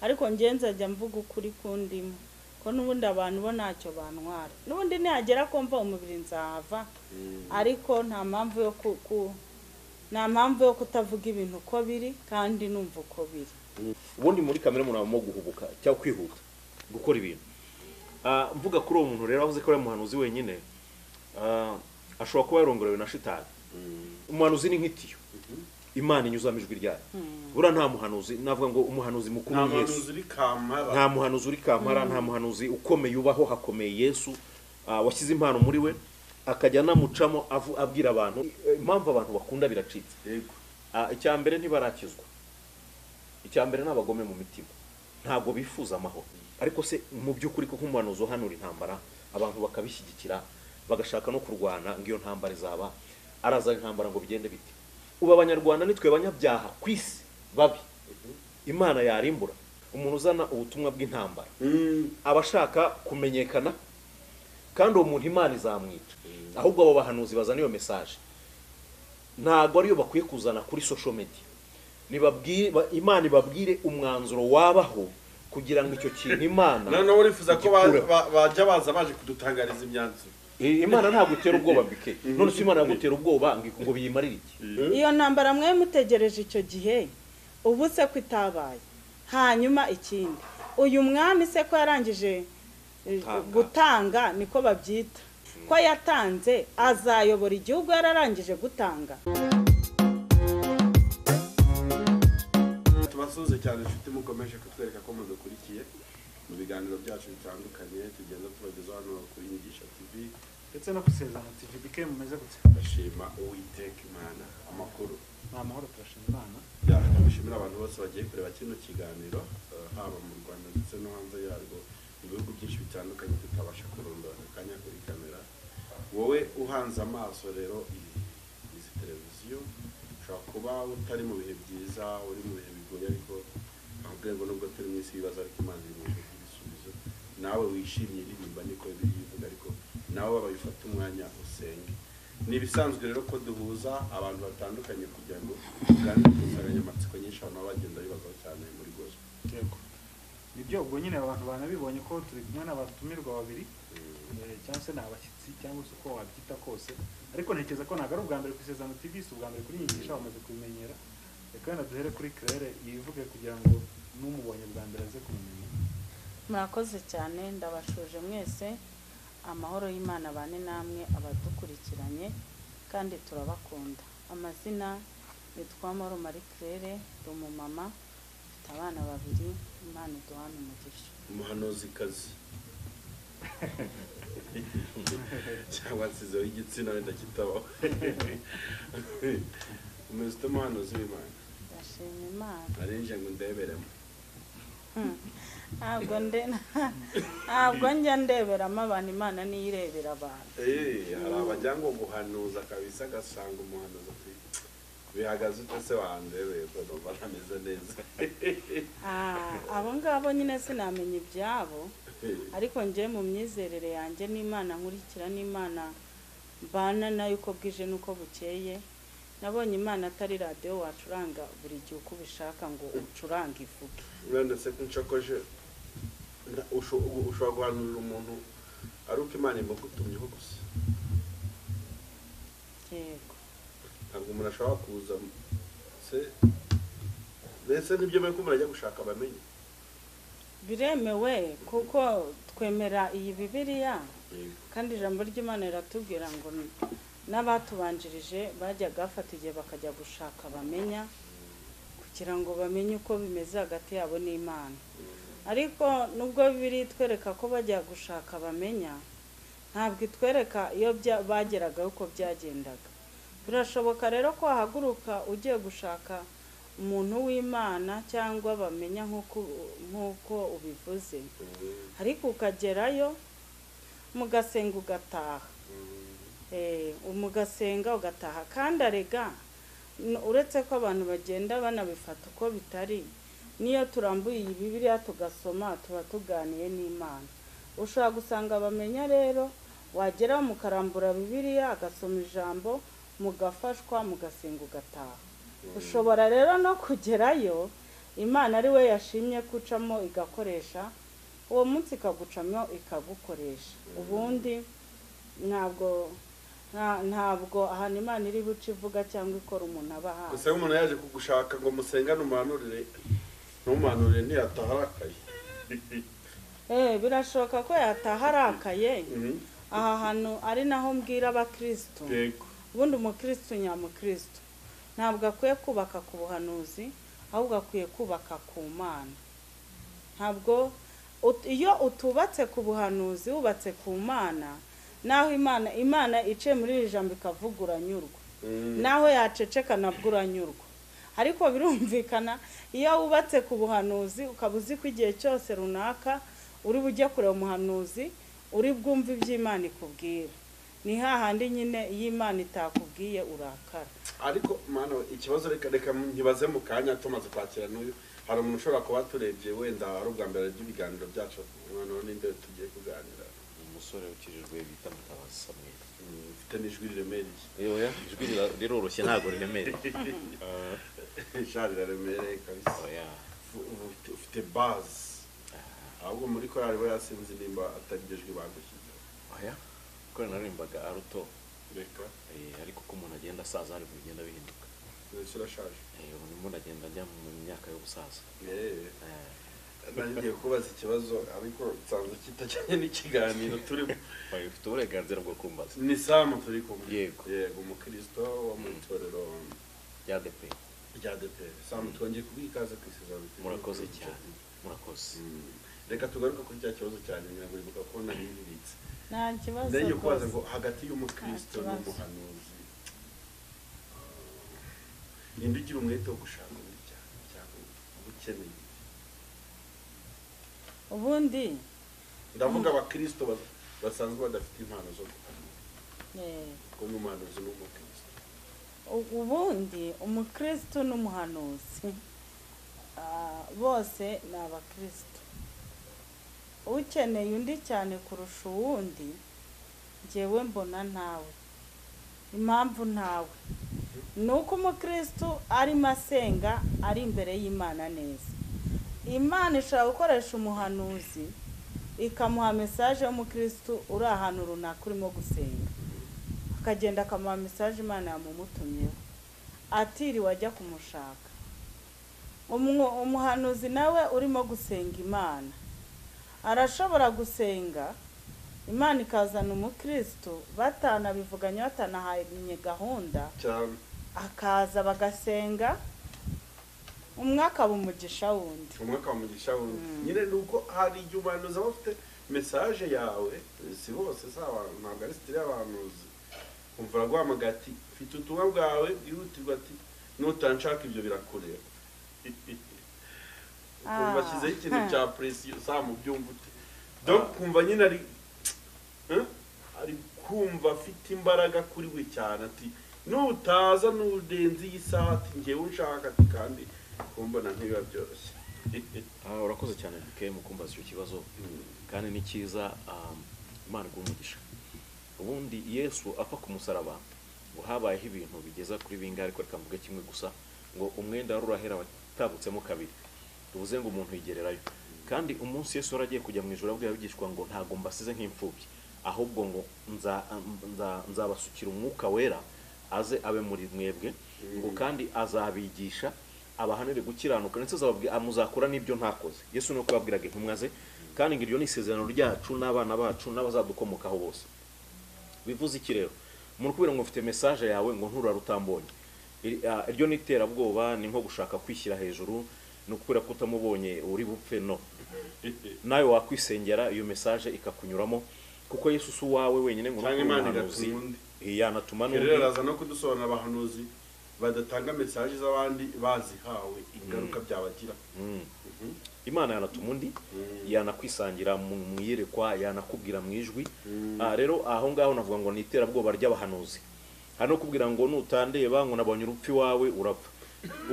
ariko njye nzajya mvuga ukuri kundimo ko n'ubundi abantu bo ntacyo bantwara n'ubundi nihagera kumva umubiri nzahava ariko nta mpamvu yo ku- ku- nta mpamvu yo kutavuga ibintu uko biri kandi numva uko biri ubundi muri kamere umuntu abamo guhubuka cyangwa kwihuta gukora ibintu Ah, mvuga kuri uwo muntu rero avuze ko ari umuhanuzi wenyine ah, ashobora kuba yarongorewe na shitani umuhanuzi ni nk'itiyo imana inyuzamo ijwi ryayo buriya nta muhanuzi navuga ngo umuhanuzi mukuru nta ni yesu muhanuzi uri kampara nta muhanuzi uri kampara nta muhanuzi ukomeye ubaho hakomeye yesu ah, washyize impano muri we akajya anamucamo avu- abwira abantu Eh, impamvu abantu bakunda biracitse yego Ah, icya mbere ntibarakizwa icya mbere ni abagome mu mitima ntabwo bifuza amahoro ariko se mu by'ukuri ko nk'umuhanuzi uhanura intambara abantu bakabishyigikira bagashaka no kurwana ngo iyo ntambara izaba arazana intambara ngo bigende bite ubu abanyarwanda nitwe banyabyaha ku isi babi imana yarimbura umuntu uzana ubutumwa bw'intambara Mm, aba ashaka kumenyekana kandi uwo muntu imana izamwica ahubwo abo bahanuzi bazana iyo mesaje ntabwo ariyo bakwiye kuzana kuri social media nibabwire ba- imana ibabwire umwanzuro wabaho kugira ngo icyo kintu imana noneho urifuza ko ba- igikureho. ba- bajya baza baje kudutangariza imyanzuro I- imana ntabwo itera ubwoba bike none se imana yagutera ubwoba ngo- ngo biyimarire iki iyo ntambara mwe mutegereje icyo gihe ubu se ko itabaye hanyuma ikindi uyu mwami se ko yarangije eh, Gutanga. gutanga niko babyita ko yatanze azayobora igihugu yararangije gutanga tubasuhuze cyane inshuti mukomeje kutwereka ko mudukurikiye mu biganiro byacu bitandukanye tugenda tubagezaho hano kuri inyigisho tv ndetse no gusezerana tv bike mumeze gutya bashima uwiteka imana amakuru ni amahoro turashima imana byaka bishimira abantu bose bagiye kureba kino kiganiro eh, haba mu rwanda ndetse no hanze yarwo mu bihugu byinshi bitandukanye tutabasha kurondora aka kanya kuri kamera wowe uhanze amaso rero izi izi televiziyo ushobora kuba utari mu bihe byiza uri mu bihe bigoye ariko nta rwego nubwo turi mu isi y'ibibazo ariko imana iri mu bihe by'ibisubizo nawe wishimye iririmba niko biri bivuga ariko nawe wabifata umwanya usenge ni ibisanzwe rero ko duhuza abantu batandukanye kugira ngo tuganire ku nsanganyamatsiko nyinshi abantu baba bagenda bibazaho cyane muri gospel yego nibyo ubwo nyine abantu banabibonye ko turi kumwe n'abatumirwa babiri eh, cyangwa se ni abashyitsi cyangwa se uko wabyita kose ariko ntekereza ko ntabwo ari ubwa mbere ku isezerano tv si ubwa mbere kuri inyigisha bamaze kubimenyera reka wenda duhere kuri claire yivuge kugira ngo n'umubonye bwa mbere aze kumumenya murakoze cyane ndabashuje mwese amahoro y'imana bane namwe abadukurikiranye kandi turabakunda amazina yitwa moro marie claire ndi umumama mfite abana babiri imana iduhana umugisha umuhanuzikazi cyangwa nsizeho igitsina wenda kitabaho umeze ute umuhanuzi w'imana ndashima imana narinje ngo ndeberemo ntabwo nde ntabwo njya ndeberamo abantu imana niyo irebera abantu Eh, hari abajya ngo guhanuza kabisa agasanga umuhanuzi ati bihagaze ute se wandebeye ko numva ntameze neza Ah, abo ngabo nyine sinamenya ibyabo ariko njye mu myizerere yanjye n'imana nkurikira n'imana mbana nayo uko bwije n'uko bukeye nabonye imana atari radiyo wacuranga buri gihe uko ubishaka ngo ucurange ivuge urenda se ko nshakoje nda- usho- u- ushobora guhanurira umuntu ari uko imana imugutumyeho gusa yego ntabwo umuntu ashobora kuza se mbese nibyo mbere ko umuntu ajya gushaka abamenye biremewe kuko twemera iyi bibiliya kandi ijambo ry'imana riratubwira ngo n'abatubanjirije bajyaga bafata igihe bakajya gushaka bamenya kugira ngo bamenye uko bimeze hagati yabo n'imana ariko nubwo biri itwereka ko bajya gushaka bamenya ntabwo itwereka iyo bya- bageragaho uko byagendaga birashoboka rero ko wahaguruka ugiye gushaka umuntu w'imana cyangwa bamenya nk'uko nk'uko ubivuze ariko ukagerayo mugasenga ugataha Eh, mugasenga ugataha kandi arega n- uretse ko abantu bagenda banabifata uko bitari niyo turambuye iyi bibiliya tugasoma tuba tuganiye n'imana ushobora gusanga bamenya rero wagera mukarambura bibiliya agasoma ijambo mugafashwa mugasenga ugataha ushobora rero no kugerayo imana ari we yashimye gucamo igakoresha uwo munsi ikagucamo ikagukoresha ubundi ntabwo nta- ntabwo ahantu imana iri buce ivuga cyangwa ikora umuntu aba ahawe gusa iyo umuntu yaje kugushaka ngo musengane umuhanurire ntumuhanurire ntiyataha arakaye Eh, birashoboka ko yataha arakaye aha hantu ari naho mbwira abakirisitu yego ubundi umukirisitu nyamukirisitu ntabwo akwiye kubaka ku buhanuzi ahubwo akwiye kubaka ku mana ntabwo ut- iyo utubatse ku buhanuzi wubatse ku mana naho imana imana iciye muri iri jambo ikavuga uranyurwa naho yaceceka nabwo uranyurwa ariko birumvikana iyo wubatse ku buhanuzi ukaba uzi ko igihe cyose runaka uri bujye kureba umuhanuzi uri bwumve iby'imana ikubwira ni hahandi nyine iyo imana itakubwiye urakara ariko mana we, ikibazo reka reka ntibaze mu kanya tumaze kwakira n'uyu hari umuntu ushobora kuba turebye wenda ari ubwa mbere ry'ibiganiro byacu umwana n'inde tugiye kuganira umusore ukijijwe bita mutabazi samweli Mm, mfite n'ijwi riremereye oya ijwi rira- riroroshye ntabwo riremereye Ah, ijari riraremereye kabisa oya Ubu ufite- ufite bazi ahubwo muri korali bo yasinzi nimba atarijejwe bagushyizeho oya kubera naririmbaga aruto reka eh, ariko uko umuntu agenda asaza ariko bigenda bihinduka ndetse urashaje Eh, ubu ndimo ndagenda njya mu myaka y'ubusaza Eh, Eh, nari ngiye kubaza ikibazo ariko nsanzwe kitajyanye n'ikiganiro turimo oya, ufite uburenganzira bwo kumbaza ni samu turi kumwe Yego. yego umukirisito wo mu itorero rya depe rya deperi samu twongeye kuguha ikaze ku isezerano murakoze cyane murakoze Mm. reka tugaruke kuri cya kibazo cyane nyiragurika ko naribibitse nta kibazo ndenge kubaza rwose. ngo hagati y'umukristo Nta kibazo. n'umuhanuzi ninde ugira umwete wo gushaka undi cyane cyane uba ukeneye ubundi ndavuga abakristo bas- basanzwe badafite impano zo guhanura eh, kuko n'umuhanuzi n'umukristo u- ubundi umukirisitu n'umuhanuzi ah, bose ni abakirisitu ukeneye undi cyane kurusha uwundi njyewe mbona ntawe impamvu ntawe ni uko umukirisitu arimo asenga ari imbere y'imana neza imana ishobora gukoresha umuhanuzi ikamuha mesaje y'umukirisitu uri ahantu runaka urimo gusenga akagenda akamuha mesaje imana yamumutumyeho atiriwe ajya kumushaka Umwo- umuhanuzi nawe urimo gusenga imana arashobora gusenga imana ikazana umukristo batanabivuganye batanahanye gahunda cyane akaza bagasenga umwe akaba umugisha wundi umwaka wa mugisha wundi Mm. nyine ni uko hari igihe umuhanuzi aba afite mesaje yawe si bose si abantu ntabwo ari sitire y'abahanuzi umva araguhamagaye ati mfite ubutumwa bwawe bwihutirwa ati nutanshaka ibyo birakureba ukumva Ah. ashyizeho ikintu Hmm. cya presiyo saa mu byumva ute donc kumva nyine ari Huh? ari kumva afite imbaraga kuri we cyane ati nutaza n'udenze iyi saha ati ngewe unshaka ati kandi kumbona ntibiba byoroshye Ah, urakoze cyane bike mu kumbaza icyo kibazo kandi ni cyiza um, imana iguha umugisha ubundi yesu apfa ku musaraba ngo habayeho ibintu bigeza kuri bingahe ariko reka mvuge kimwe gusa ngo umwenda wari urahera watabutsemo kabiri tuvuze ngo umuntu yigererayo kandi umunsi yesu yari agiye kujya mu ijoro abwira abigishwa ngo ntabwo mbasize nk'imfubyi ahubwo ngo nza- nza- nzabasukira umwuka wera aze abe muri mwebwe ngo kandi azabigisha abahanire gukiranuka ndetse azababwira amuzakora n'ibyo ntakoze yesu ni uko yabwiraga intumwa ze kandi ngo iryo ni isezerano ryacu n'abana bacu n'abazadukomokaho bose bivuze iki rero umuntu kubera ngo mfite mesaje yawe ngo nturare utambonye Iri- ah, iryo ni iterabwoba ni nko gushaka kwishyira hejuru ni ukubera ko utamubonye uri bupfe no nawe wakwisengera iyo mesaje ikakunyuramo kuko yesu si uwawe wenyine ngo ni Cyangwa ukuri Imana umuhanuzi, igatuma undi. eh, yanatuma Ibyo rero n'undi araza no kudusobanurira abahanuzi badatanga mesaje z'abandi bazihawe ingaruka byabagira imana yanatuma undi yanakwisangira mu mu iyerekwa yanakubwira mu ijwi Ah, rero aho ngaho navuga ngo ni iterabwoba ry'abahanuzi hari no kubwira ngo nutandeba ngo nabonye urupfu iwawe urapfa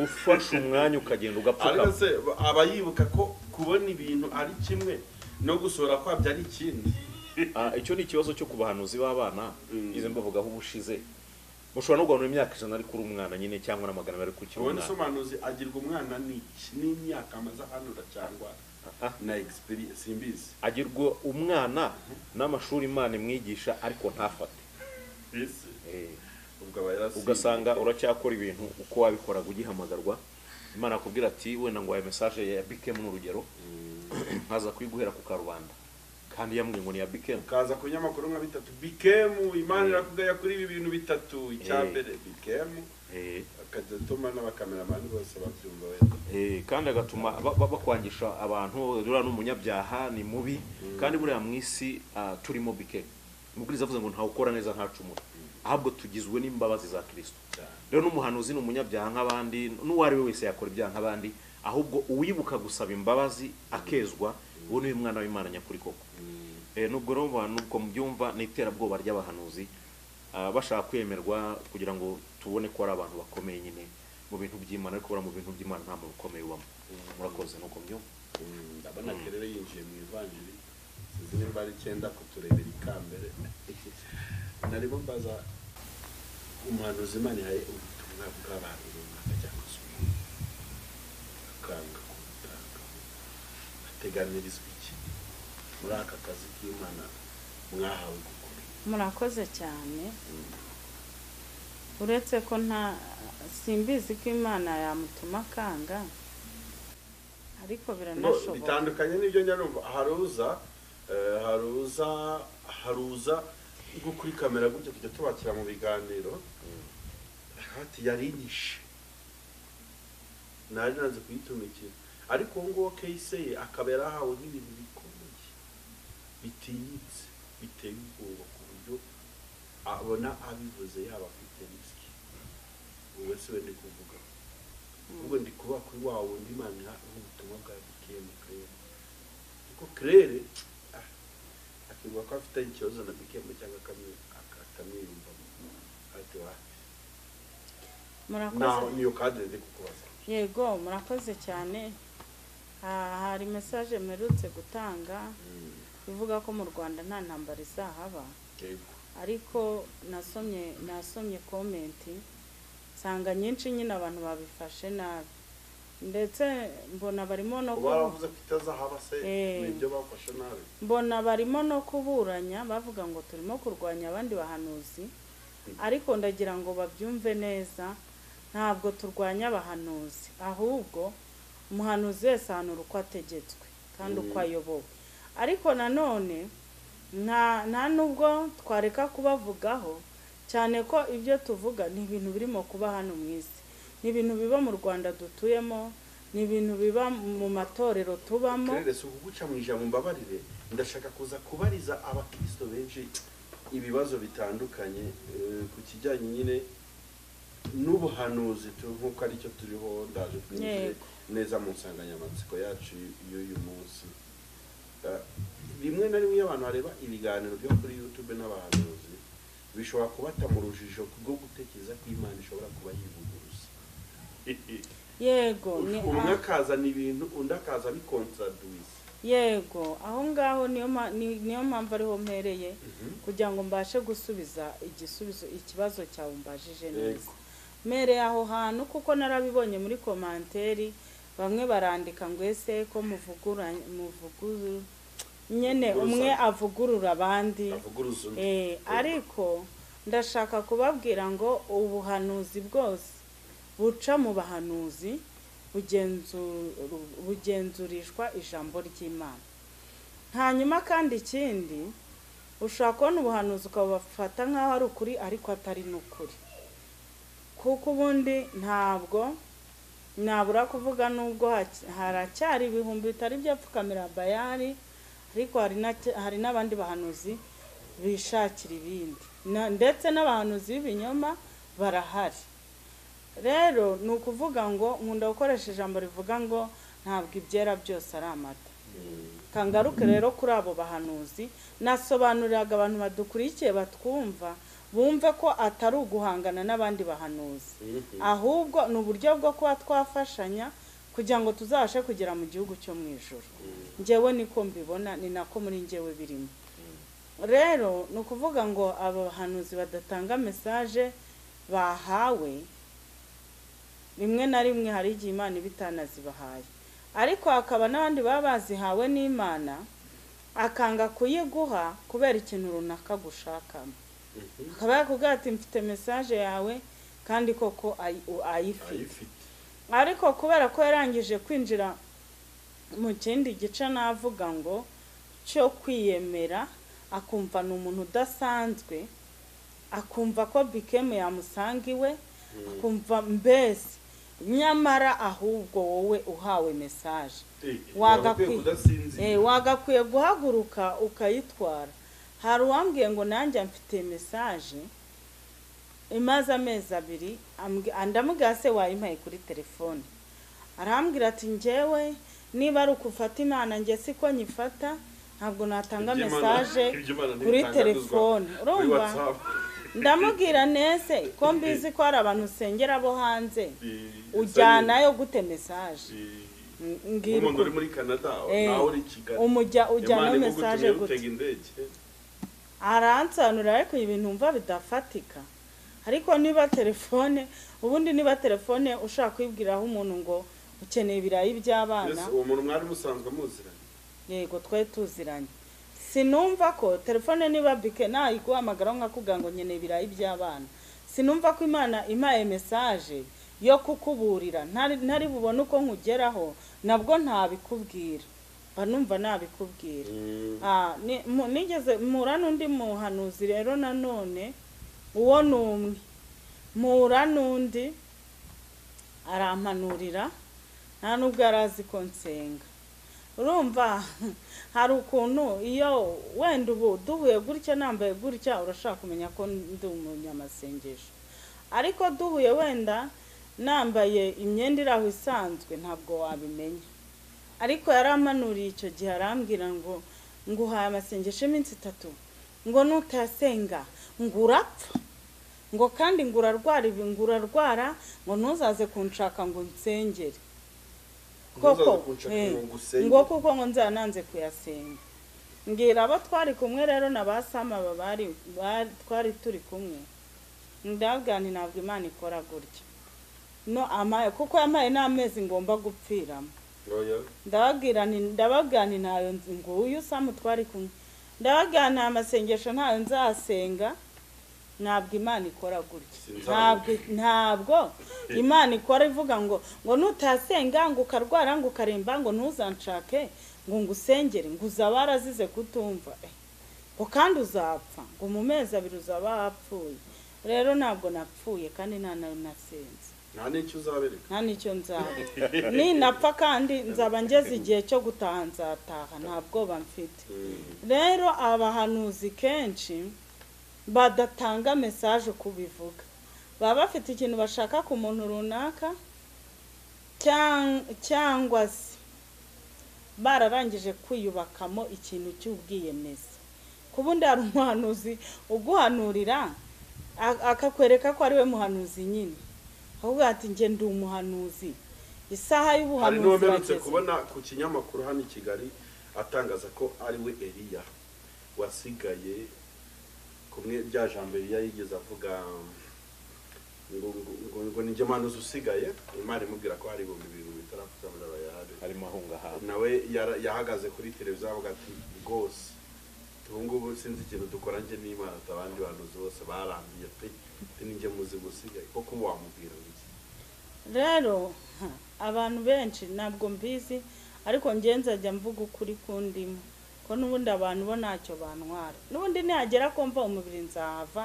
ufashe umwanya ukagenda ariko ugapfukama se aba yibuka ko kubona ibintu ari kimwe no gusohora kwabyo ari ikindi Ah, icyo ni ikibazo cyo ku bahanuzi b'abana Mm. izi mbavugaho ubushize mushobora no guhanura imyaka ijana ariko uri umwana nyine cyangwa na magana abiri ariko ukiri ubona umwana isobanuzi agirwa umwana n'iki n'imyaka amaze ahanura cyangwa Ah, na egisipiriye simbizi agirwa umwana n'amashuri imana imwigisha ariko ntafate isi Eh, ubwo aba yarasimbiye ugasanga uracyakora ibintu uko wabikoraga ugihamagarwa imana akubwira ati wenda ngo aya mesaje ya bikemu ni urugero nkaza kuyiguhera ku karubanda kandi yambwiye ngo ni iya bikemu ukaza ku binyamakuru nka bitatu bikemu imana irakugaya kuri ibi bintu bitatu icya Eh. mbere bikemu Eh, akajya atuma n'abakameramani bose babyumva wenda eh, kandi agatuma ba- ba- bakwangisha abantu ruriya ni umunyabyaha ni mubi kandi buriya mu isi ah, turimo bikemu umubwiriza avuze ngo ntawukora neza ntacumura ahubwo tugizwe n'imbabazi za kirisito cyane rero n'umuhanuzi ni umunyabyaha nk'abandi n'uwo ari we wese yakora ibyaha nk'abandi ahubwo uwibuka gusaba imbabazi akezwa uwo niwe mwana w'imana nyakuri koko Eh, nubwo rero abantu ubwo mubyumva ni iterabwoba ry'abahanuzi ah, bashaka kwemerwa kugira ngo tubone ko ari abantu bakomeye nyine mu bintu by'imana ariko buriya mu bintu by'imana nta muntu ukomeye ubamo murakoze nuko byumva Mm, ndabona kerere yinjiye mu ivanjiri sinzi nimba ari icyenda kuturebera ikambere narimo mbaza umuhanuzi imana ihaye ubutumwa bw'abantu runaka cyangwa se umuntu akanga kubutanga ateganirizwa iki muri aka kazi k'imana mwahawe gukora murakoze cyane uretse ko nta simbizi ko imana yamutuma akanga ariko No, biranashoboka bitandukanye n'ibyo njya numva haruza eh, haruza haruza nko kuri kamera gutyo kujya tubakira mu biganiro hati yarinyishe nari nanze kuyitumikira ariko uwo nguwo keyise ye akaba yarahawe n'ibintu bikomeye bitinyitse biteye ubwoba ku buryo abona abivuze yaba afite risiki ubu si we ndi kuvuga ubwo ndi kuba kuri wa wundi imana iha ubutumwa bwa bikemu kirere kuko kirere ah, akivuga ko afite ikibazo na bikemu cyangwa akami- ak- atamwiyumvamo ati wa naho murakoze niyo kadire ndi kukubaza yego murakoze cyane Ah, hari mesaje mperutse gutanga ivuga ko mu rwanda nta ntambara izahaba yego ariko nasomye nasomye komenti nsanga nyinshi nyine abantu babifashe nabi ndetse mbona barimo no uba kubu- waravuze ko itazahaba se Eh. ni ibyo bafashe nabi mbona barimo no kuburanya bavuga ngo turimo kurwanya abandi bahanuzi ariko ndagira ngo babyumve neza ntabwo turwanya abahanuzi ahubwo umuhanuzi wese ahanura uko ategetswe kandi uko ayobowe ariko nanone nta nta nubwo twareka kubavugaho cyane ko ibyo tuvuga ni ibintu birimo kuba hano mu isi ni ibintu biba mu rwanda dutuyemo ni ibintu biba mu matorero tubamo kirere si ukuguca mu ijambo mbabarire ndashaka kuza kubariza abakristo benshi ibibazo bitandukanye eh, ku kijyanye nyine n'ubuhanuzi tu- nk'uko aricyo turiho ndaje twinjire Yego. neza mu nsanganyamatsiko yacu y'uyu munsi Eh, rimwe na rimwe iyo abantu bareba ibiganiro byo kuri youtube n'abahanuzi bishobora kubata mu rujijo rwo gutekereza ko imana ishobora kuba yivuguruza yego ni umwe akazana ibintu undi akaza abikontradwisa yego aho ngaho niyo ma- ni- niyo mpamvu ariho mpereye kugira ngo mbashe gusubiza igisubizo ikibazo cyawe mbajije neza Yego. mpereye aho hantu kuko narabibonye muri komanteri bamwe barandika ngo ese ko muvugura muvuguru nyene umwe avugurura abandi avuguruza undi Eh, ariko ndashaka kubabwira ngo ubuhanuzi bwose buca mu bahanuzi bugenzu- bugenzurishwa ijambo ry'imana hanyuma kandi ikindi ushobora kubona ubuhanuzi ukabufata nk'aho ari ukuri ariko atari n'ukuri kuko ubundi ntabwo nabura kuvuga nubwo hac- haracyari ibihumbi bitari byapfukamira bayari ariko hari na- hari n'abandi bahanuzi bishakira ibindi Na- ndetse n'abahanuzi b'ibinyoma barahari rero ni ukuvuga ngo nkunda gukoresha ijambo rivuga ngo ntabwo ibyera byose ari amata kangaruke rero kuri abo bahanuzi nasobanuriraga abantu badukurikiye batwumva bumve ko atari uguhangana n'abandi bahanuzi ahubwo ni uburyo bwo kuba twafashanya kugira ngo tuzabashe kugera mu gihugu cyo mu ijoro njyewe niko mbibona ni nako muri njyewe birimo rero ni ukuvuga ngo abahanuzi badatanga mesaje bahawe rimwe na rimwe hari igihe imana iba itanazibahaye ariko hakaba n'abandi baba bazihawe n'imana akanga kuyiguha kubera ikintu runaka gushakamo akaba yakubwira ati mfite mesaje yawe kandi koko ayi- u- ayifite ayifite ariko kubera ko yarangije kwinjira mu kindi gice navuga ngo cyo kwiyemera akumva ni umuntu udasanzwe akumva ko bikemu yamusanga iwe akumva mbese nyamara ahubwo wowe uhawe mesaje Eh, Wagakwi- wagakwiye kudasinzira Eh, wagakwiye guhaguruka ukayitwara hari uwambwiye ngo nanjye mfite mesaje imaze amezi abiri ambwi- ndamubwira se wayimpaye kuri telefone arambwira ati ngewe niba ari ukufata imana njye siko nyifata ntabwo natanga Ibyo Imana- mesaje ibyo Imana kuri ntibitangazwa telefone kuri urumva WhatsApp. ndamubwira nese ko mbizi ko hari abantu usengera bo hanze Eh, ujyanayo gute mesaje eh, M- mbwira nk'umuntu ukuri. uri muri canada Eh, nawe uri i kigali umujya ujyana Imana mesaje igutumye gute utega indege aransobanurira ariko ibintu mva bidafatika ariko niba telefone ubundi niba telefone ushaka kuyibwiraho umuntu ngo ukeneye ibirayi by'abana Mbese uwo muntu mwari musanzwe muziranye yego twe tuziranye sinumva ko telefone niba bike nayiguhamagara nkakubwira ngo nkeneye ibirayi by'abana sinumva ko imana impaye mesaje yo kukuburira ntari ntari bubone uko nkugeraho nabwo ntabikubwira mba numva nabikubwira Ah, ni- mu- nigeze mpura n'undi muhanuzi rero nanone uwo ni umwe mpura n'undi arampanurira nta n'ubwo yarazi ko nsenga urumva hari ukuntu iyo wenda ubu duhuye gutya nambaye gutya urashaka kumenya ko ndi umunyamasengesho ariko duhuye wenda nambaye imyenda iri aho isanzwe ntabwo wabimenya ariko yarampanuriye icyo gihe arambwira ngo nguhaye amasengesho y'iminsi itatu ngo nutayasenga ngo urapfa ngo kandi ngo urarwara ibi ngo urarwara ngo ntuzaze kunshaka ngo nsengere Ntuzaze koko kunshaka eh, ngo ngusenge. ngo kuko ngo nzaba nanze kuyasenga mbwira abo twari kumwe rero na ba sama aba bari bari- twari turi kumwe ndabwira nti ntabwo imana ikora gutya no amaye kuko yamaye n'amezi ngomba gupfiramo oya ndababwira nti ndababwira nti ntayo nzi- nguyu samu twari kumwe ndababwira nta masengesho ntayo nzasenga ntabwo imana ikora gutya Sinzamuka. ntabwo ntabwo imana ikora ivuga ngo ngo nutasenga ngo ukarwara ngo ukaremba ngo ntuzanshake ngo ngusengere ngo uzaba warazize kutumva Eh, ngo kandi uzapfa ngo mu mezi abiri uzaba wapfuye rero ntabwo napfuye kandi nta nayo nasenze nta n'icyo uzabereka nta n'icyo nzaba ninapfa kandi nzaba ngeze igihe cyo gutaha nzataha nta bwoba mfite Mm. rero abahanuzi kenshi badatanga mesaje uko ubivuga baba bafite ikintu bashaka ku muntu runaka cyang- cyangwa se bararangije kwiyubakamo ikintu cy'ubwiyemezi ku bundi hari umuhanuzi uguhanurira a- akakwereka ko ari we muhanuzi nyine ahubwo ati njye ndi umuhanuzi isaha hari y'ubuhanuzi n'uwamerutse irageze." kubona ku kinyamakuru hano i kigali atangaza ko ari we eliya wasigaye kumwe rya jambo eliya yigeze avuga ngo ngo- ngo- ngo ni muhanuzi usigaye imana imubwira ko hari ibihumbi bibiri bitarapfuza muri abayahari harimo ahungahanga nawe yara- yahagaze kuri televiziyo avuga ati rwose ubu ngubu sinzi ikintu dukora njye n'imana ati abandi bahanuzi bose barambiye pe pe ninjye muzi gusigaye koko wamubwira ngo iki rero ha, abantu benshi ntabwo mbizi ariko njye nzajya mvuga ukuri kundimo ko n'ubundi abantu bo ntacyo bantwara n'ubundi nihagera ko mva umubiri nzahava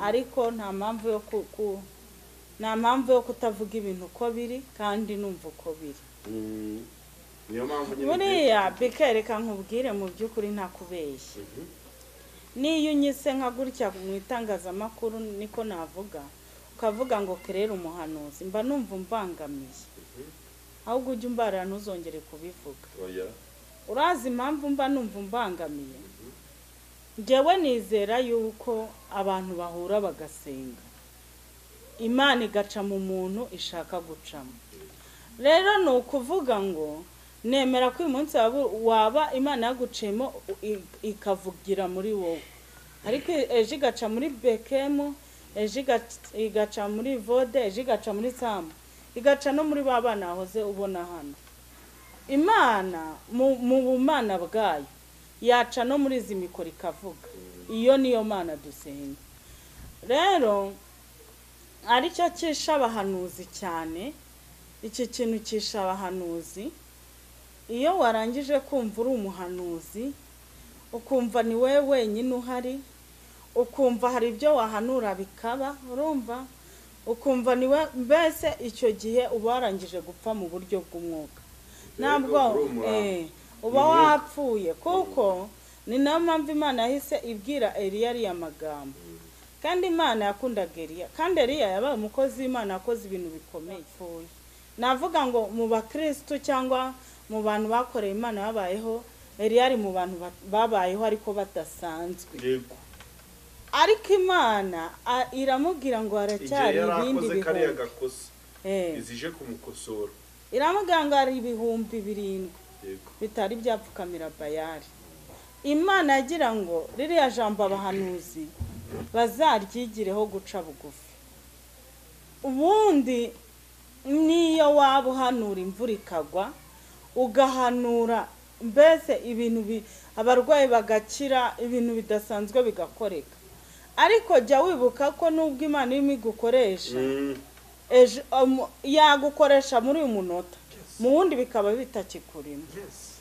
ariko nta mpamvu yo ku, ku nta mpamvu yo kutavuga ibintu uko biri kandi numva uko biri Mm. niyo mpamvu nyine igihe- buriya bikereka nkubwire mu by'ukuri ntakubeshye Mhm. niyo unyise nka gutya mu itangazamakuru niko navuga ukavuga ngo kerera umuhanuzi mba numva umbangamiye ahubwo ujye umbarira ntuzongere kubivuga oya urazi impamvu mba numva umbangamiye njyewe nizera yuko abantu bahura bagasenga imana igaca mu muntu ishaka gucamo rero ni ukuvuga ngo nemera ko uyu munsi waba- waba imana yaguciyemo i- ikavugira muri wowe ariko ejo igaca muri bekemu ejo igac- igaca muri vode ejo igaca muri samu igaca no muri ba bana bahoze ubona hano imana mu mu bumana bwayo yaca no muri izi mikoro ikavuga iyo niyo mana dusenga rero ari cyo cyisha abahanuzi cyane iki kintu cyisha abahanuzi iyo warangije kumva uri umuhanuzi ukumva ni wowe wenyine uhari ukumva hari ibyo wahanura bikaba urumva ukumva ni we mbese icyo gihe uba warangije gupfa mu buryo bw'umwuka ntabwo uri umurambo. eh, uba wapfuye kuko ni nayo mpamvu imana yahise ibwira eliya ariya magambo kandi imana yakundaga eliya kandi eliya yabaye umukozi w'imana yakoze ibintu bikomeye apfuye navuga ngo mu bakirisitu cyangwa mu bantu bakoreye imana babayeho eliya ari mu bantu ba- babayeho ariko badasanzwe yego ariko imana a- iramubwira ngo igihe haracyari yari ibindi akoze kariya bihumbi gakosa Eh, izije kumukosora iramubwira ngo hari ibihumbi birindwi yego bitari byapfukamira bayari imana yagira ngo ririya jambo abahanuzi bazaryigireho guca bugufi ubundi niyo waba uhanura imvura ikagwa ugahanura mbese ibintu bi- abarwayi bagakira ibintu bidasanzwe bigakoreka ariko jya wibuka ko nubwo imana irimo igukoresha Mm, ejo um, yagukoresha muri uyu munota mu wundi bikaba bitakikurimo yes.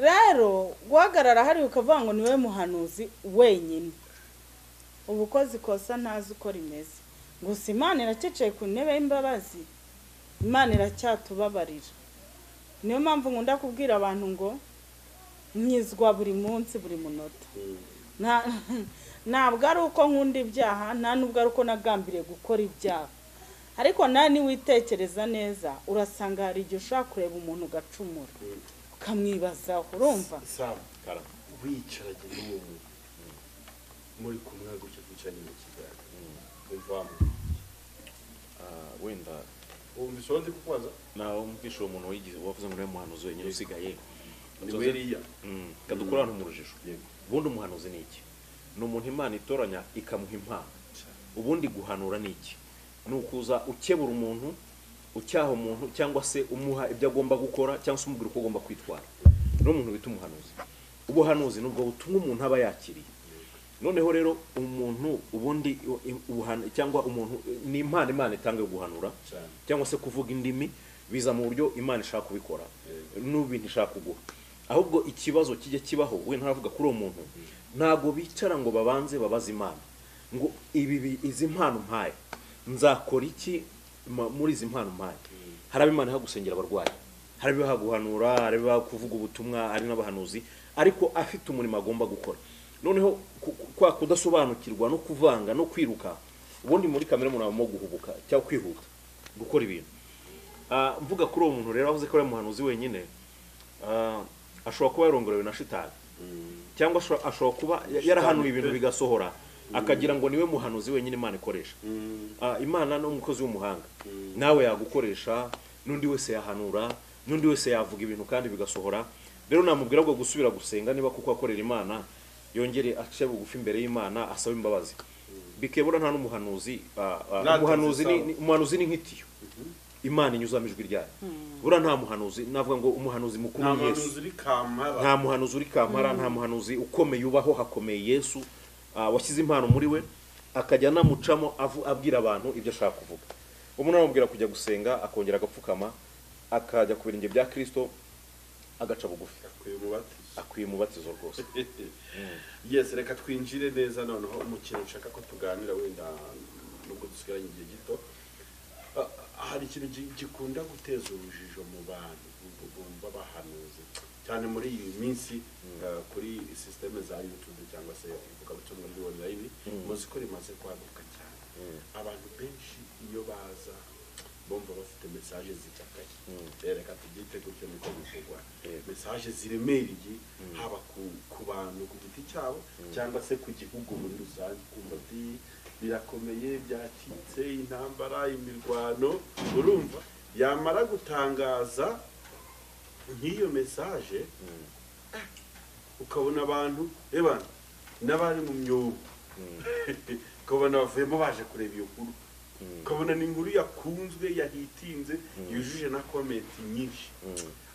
rero guhagarara hariya ukavuga ngo ni we muhanuzi wenyine uba ukoze ikosa ntazi uko rimeze gusa imana iracyicaye ku ntebe y'imbabazi imana iracyatubabarira niyo mpamvu nkunda kubwira abantu ngo nyizwa buri munsi buri munota Mm. Nta- ntabwo ari uko nkunda ibyaha nta n'ubwo ari uko nagambiriye gukora ibyaha ariko nawe niwitekereza neza urasanga hari igihe ushobora kureba umuntu ugacumura Mm. ukamwibazaho urumva Sam, Kara. wicaranye n'uwo muntu muri kumwe gutya twicaranye mu kiganiro umvamo Ah, wenda wumva isozi kukubaza nawe umvisha uwo muntu wayigize- wavuze ngo niwe muhanuzi wenyine usigaye ni Nzoze- weriya Mm, reka dukure hano mu rujijo yego ubundi umuhanuzi ni iki ni umuntu imana itoranya ikamuha impano ubundi guhanura ni iki ni ukuza ukebura umuntu ucyaha umuntu cyangwa se umuha ibyo agomba gukora cyangwa se umubwira uko agomba kwitwara ni umuntu bita umuhanuzi ubuhanuzi ni ubwo butumwa umuntu aba yakiriye noneho rero umuntu ubundi ubuhan- cyangwa umuntu ni impano imana itanga yo guhanura cyane cyangwa se kuvuga indimi biza mu buryo imana ishaka kubikora Yego. n'ubintu ishaka kuguha ahubwo ikibazo kijya kibaho we ntaravuga kuri uwo muntu ntabwo bicara ngo babanze babaze imana ngo ibi bi- izi mpano mpaye nzakora iki ma- muri izi mpano mpaye hari abo imana ihagusengera abarwayi hari abibaha guhanura hari abibaha kuvuga ubutumwa hari n'abahanuzi ariko afite umurimo agomba gukora noneho ku- ku- kwa kudasobanukirwa no kuvanga no kwiruka ubundi muri kamere umuntu abamo guhubuka cyangwa kwihuta gukora ibintu Ah, mvuga kuri uwo muntu rero wavuze ko ari umuhanuzi wenyine ah, ashobora kuba yarongorewe na shitani cyangwa ashobora- ashobora kuba ya- yarahanuye ibintu pe. bigasohora akagira ngo niwe muhanuzi wenyine imana ikoresha Ah, imana ni umukozi w'umuhanga nawe yagukoresha n'undi wese yahanura n'undi wese yavuga ibintu kandi bigasohora rero namubwira ngo gusubira gusenga niba kuko akorera imana yongere ace bugufi imbere y'imana asabe imbabazi bikebura nta n'umuhanuzi ah, ah, Natwe umuhanuzi ni- zisawa. ni- umuhanuzi ni nk'itiyo imana inyuzamo ijwi ryayo buriya nta muhanuzi navuga ngo umuhanuzi mukuru nta ni yesu muntu uri kamara nta muhanuzi uri kampara nta muhanuzi ukomeye ubaho hakomeye yesu ah, washyize impano muri we akajya anamucamo avu- abwira abantu ibyo ashaka kuvuga umuntu aramubwira kujya gusenga akongera agapfukama akajya ku birenge bya kirisito agaca bugufi akwiye umubatizo akwiye umubatizo rwose yes reka twinjire neza noneho mu kintu nshaka ko tuganira wenda nubwo dusigaranye igihe gito Ah, hari ikintu gi- gikunda guteza urujijo mu bantu bu- bumva bahanuzi cyane muri iyi minsi ah, kuri sisiteme za yutube cyangwa se ivugabutumwa muri online muzi ko rimaze kwaguka cyane abantu benshi iyo baza bumva bafite mesaje zicakaye reka tubyite gutyo niko bivugwa Yego. mesaje ziremereye haba ku- ku bantu ku giti cyabo cyangwa se ku gihugu muri rusange kumva ati birakomeye byacitse intambara imirwano urumva yamara gutangaza nk'iyo mesaje ukabona abantu eba n'abari mu myobo ukabona bavuyemo baje kureba iyo nkuru Mm. ukabona ni inkuru yakunzwe yahitinze yujuje na komenti nyinshi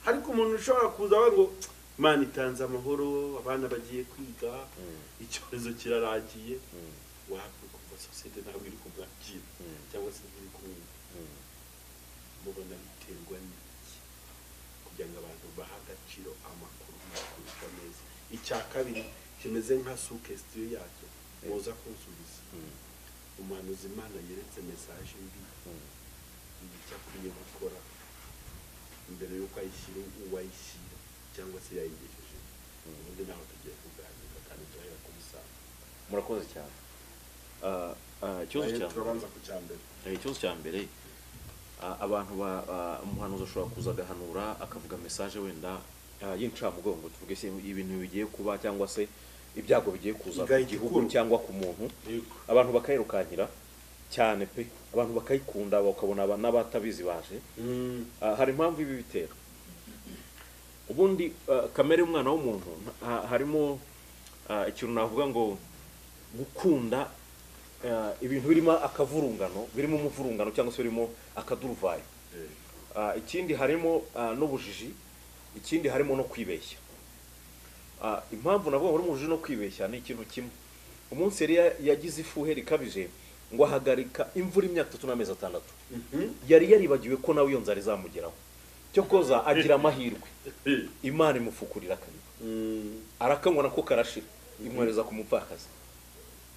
ariko umuntu ushobora kuza we ngo mani itanze amahoro abana bagiye kwiga icyorezo kirarangiye wabwe kumva sosiyete ntabwo iri kubwakira Mm. cyangwa se ntiri kumwumva mubona biterwa n'iki kugira ngo abantu bahe agaciro amakuru kurusha meza icya kabiri kimeze nka sukesitiyo yacyo muza kunsubiza umuhanuzi imana yeretse mesaje mbi ibi icyo akwiye gukora mbere y'uko ayishyira uwayishyira cyangwa se yayigejeje ubundi naho tugiye kuganira kandi turahera ku musanzu murakoze cyane Ah, ah, ikibazo Ayo cya turabanza ku cya mbere Eh, ikibazo cya mbere ah, abantu ba- ah, umuhanuzi ashobora kuza agahanura akavuga mesaje wenda ah, y'incamugongo tuvuge se ibintu bigiye kuba cyangwa se ibyago bigiye kuza ku Igaya gihugu igikuru. cyangwa ku muntu yego abantu bakayirukankira cyane pe abantu bakayikunda bakabona aba- n'abatabizi baje Ah, hari impamvu ibi bitera ubundi ah, kamere y'umwana w'umuntu nta- harimo ah, ikintu navuga ngo gukunda ah, ibintu birimo akavurungano birimo umuvurungano cyangwa se birimo akaduruvayo Eh, Ah, ikindi harimo ah, n'ubujiji ikindi harimo no kwibeshya Ah, impamvu navuga ngo ari umujiji no kwibeshya ni ikintu kimwe umunsi yari yagize ifuheri ikabije ngo ahagarika imvura imyaka itatu n'amezi atandatu mhm. yari yaribagiwe ko nawe iyo nzara izamugeraho cyokoza agira amahirwe imana imufukurira akariba Mm. arakanywa nako karashira imwohereza ku mupfakazi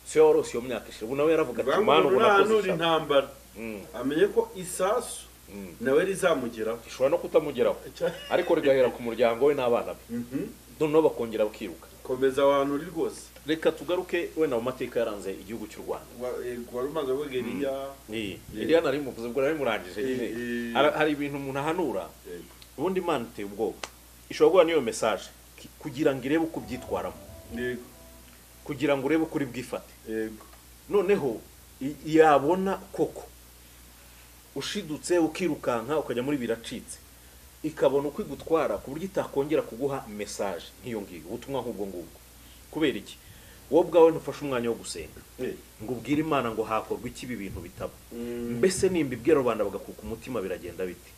so yarose iyo myaka ishira ubu nawe yaravuga ati Bwa mana muntu ubu ntahanura nakoze ishaka intambara Mm. amenye ko isasu Mm. nawe rizamugeraho ishobora no kutamugeraho Cya- ariko rigahera ku muryango we n'abana be Mhm. noneho bakongera bakiruka komeza abantu uri rwose reka tugaruke wenda mu mateka yaranze igihugu cy'u rwanda Wa- eh, wari umaze we geriya Yeah. iriya nari muvuze ubwo nari murangije nyine Eh, eh. Hari- hari ibintu umuntu ahanura Yego. ubundi imana iteye ubwoba ishobora guhura n'iyo mesaje ki- kugira ngo irebe uko ubyitwaramo yego kugira ngo urebe uko uri bwifate yego noneho i- yabona koko ushidutse ukirukanka ukajya muri biracitse ikabona uko igutwara ku buryo itakongera kuguha mesaje nk'iyo ngiyo ubutumwa nk'ubwo ngubwo kubera iki wowe ubwawe ntufashe umwanya wo gusenga Eh, ngo ubwire imana ngo hakorwa iki ibi bintu bitaba Mm. mbese nimba ibwira rubanda bagakuka umutima biragenda biti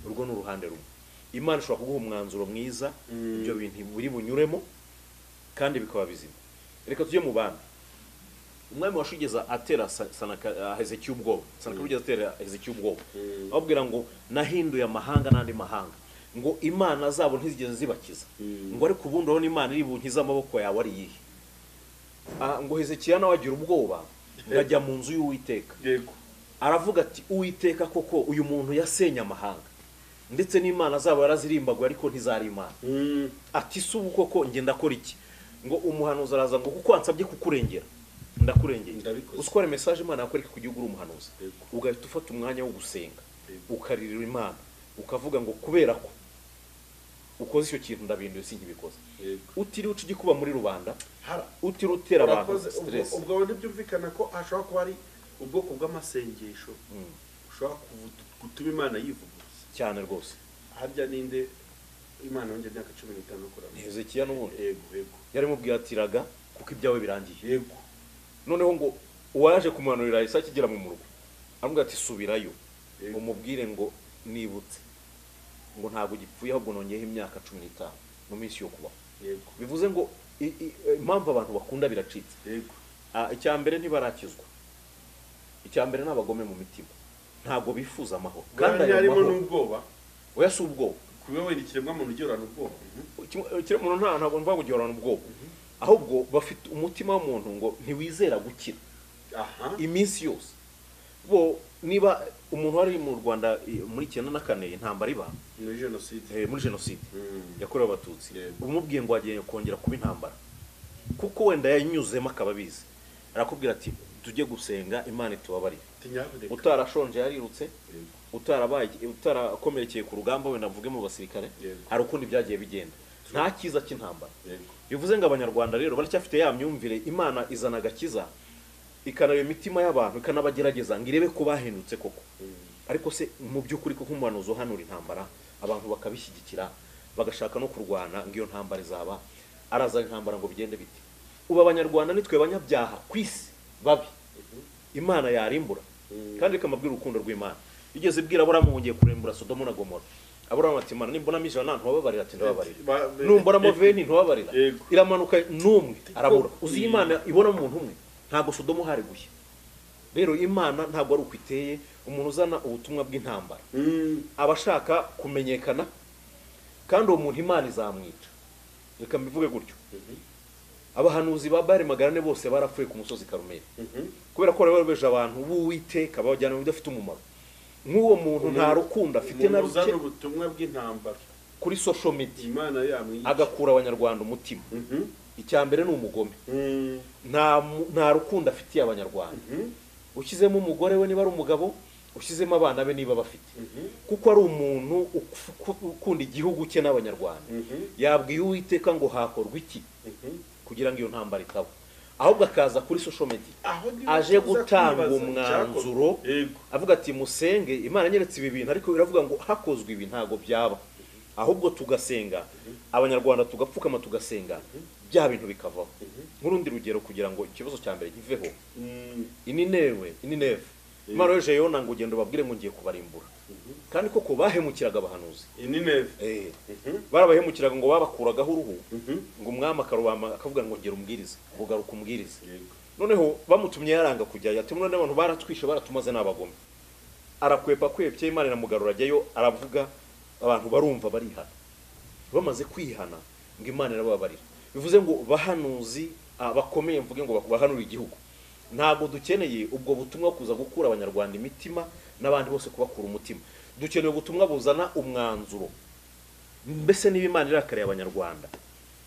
urwo ni uruhande rumwe imana ishobora kuguha umwanzuro mwiza Mm. ibyo bintu biri bunyuremo kandi bikaba bizima reka tujye mu bandi umwami washigeza atera Sa- Sanaka- ah, hezekiya ubwoba sanaka wigeze atera hezekiya ubwoba Mm. ababwira ngo nahinduye amahanga n'andi mahanga ngo imana zabo ntizigeze zibakiza Mm. ngo ariko ubundi urabona imana iri bunkize amaboko yawe ari iyihe Ah, ngo hezekiya nawe agira ubwoba ngo ajya mu nzu y'uwiteka yego aravuga ati uwiteka koko uyu muntu yasenye amahanga ndetse n'imana zabo yarazirimbaguye ariko ntizari imana Mm. ati si ubu koko njye ndakora iki ngo umuhanuzi araza ngo kuko wansabye kukurengera ndakurengeye Ndabikoze. uswara mesaje imana yakwereka ku gihugu uri umuhanuzi Yego. ugahita ufata umwanya wo gusenga Yego. ukaririra imana ukavuga ngo kubera ko ukoze icyo kintu ndabinduye sinkibikoze yego utiriwe uca igikuba muri rubanda hara utiriwe utera abantu Urakoze. Ubwo- stress ubwo wenda byumvikana ko hashobora kuba ari ubwoko bw'amasengesho Mm, ushobora kuvu- gutuma imana yivuguruza cyane rwose harya ninde imana yongera imyaka cumi n'itanu kurama ni hezekiya n'ubundi yego yego yarimubwiye ati raga kuko ibyawe birangiye yego noneho ngo uwaje kumanurira yahise akigera mu murwa aramubwira ati subirayo Yego. umubwire ngo nibutse ngo ntabwo gipfuye ahubwo nongeyeho imyaka cumi n'itanu mu minsi yo kubaho yego bivuze ngo i- i- impamvu abantu bakunda biracitse yego Ah, icya mbere ntibarakizwa icya mbere ni abagome mu mitima ntabwo bifuza amahoro kandi kandi ayo harimo mahoro n'ubwoba oya si ubwoba kuba wenda ikiremwamuntu ugihorana ubwoba Mhm. ikiremwamuntu nta ntabwo mvuga ngo gihorana ubwoba ahubwo bafite umutima w'umuntu ngo ntiwizera gukira aha iminsi yose bo niba umuntu wari mu rwanda i- muri icyenda na kane intambara iba muri jenoside eh, muri jenoside Mm. yakorewe abatutsi Yego. umubwiye ngo wagiye kongera kuba intambara kuko wenda yanyuzemo akaba abizi arakubwira ati tujye gusenga imana itubabarire tinyaboneka utarashonje yarirutse Yego. utarabaye utarakomerekeye ku rugamba wenda mvuge mu basirikare Yego. hari ukundi byagiye bigenda nta cyiza cy'intambara yego bivuze ngo abanyarwanda rero baracyafite ya myumvire imana izana agakiza ikanareba imitima y'abantu ikanabagerageza ngo irebe ko bahindutse koko ariko se mu by'ukuri koko umuhanuzi uhanura intambara abantu bakabishyigikira bagashaka no kurwana ngo iyo ntambara izaba arazana intambara ngo bigende bite ubu abanyarwanda ni twe banyabyaha ku isi babi imana yarimbura kandi ikamabwira urukundo rw'imana igeze ibwira aburamu wongeye kurembura sodomu na gomora aburamu ati imana nimbonamo ijana ntubabarira ati ndababarira numbonamo veni ntubabarira Yego. iramanuka n'umwe arabura uzi iyo imana ibonamo umuntu umwe ntabwo sodomu hari gushya rero imana ntabwo ari uko iteye umuntu uzana ubutumwa bw'intambara aba ashaka kumenyekana kandi uwo muntu imana izamwica reka mbivuge gutyo abahanuzi ba bari magarane bose barapfuye ku musozi karumeli kubera ko barobeje abantu b'uwiteka babajyana mu bidafite umumaro nk'uwo muntu nta rukundo afite na ruke uzana ubutumwa bw'intambara kuri social media imana yamwica agakura abanyarwanda umutima Mhm. icya mbere ni umugome Mhm. nta mu- nta rukundo afitiye abanyarwanda Mhm. ushyizemo umugore we niba ari umugabo ushyizemo abana be niba bafite Mhm. kuko ari umuntu uku- uku- ukunda igihugu cye n'abanyarwanda Mhm. yabwiye uwiteka ngo hakorwa iki Mhm. kugira ngo iyo ntambara itaba ahubwo akaza kuri social media Aho niho aje tuza gutanga kwibaza umwanzuro icyakorwa. Yego. avuga ati musenge imana nyeretse ibi bintu ariko biravuga ngo hakozwe ibi ntabwo byaba ahubwo tugasenga abanyarwanda tugapfukama tugasenga bya bintu bikavaho nk'urundi rugero kugira ngo ikibazo cya mbere kiveho Mhm. ininewe inineve imana yoheje yona ngo ugende ubabwire ngo ngiye kubarimbura kandi koko bahemukiraga abahanuzi Inineve. Eh, Mhm. barabahemukiraga ngo babakuragaho uruhu Mhm. ngo umwami akarubamba akavuga ngo ngera umbwirize bugaruka umbwirize Yego. noneho bamutumye yaranga kujyayo ati none abantu baratwishe baratumaze n'abagome arakwepa kwepye imana iramugarura ajyayo aravuga abantu barumva barihana bamaze kwihana ngo imana irababarira bivuze ngo bahanuzi ah, bakomeye mvuge ngo bahanura igihugu ntabwo dukeneye ubwo butumwa bwo kuza gukura abanyarwanda imitima n'abandi bose kubakura umutima dukeneye ubutumwa buzana umwanzuro mbese niba imana irakariye abanyarwanda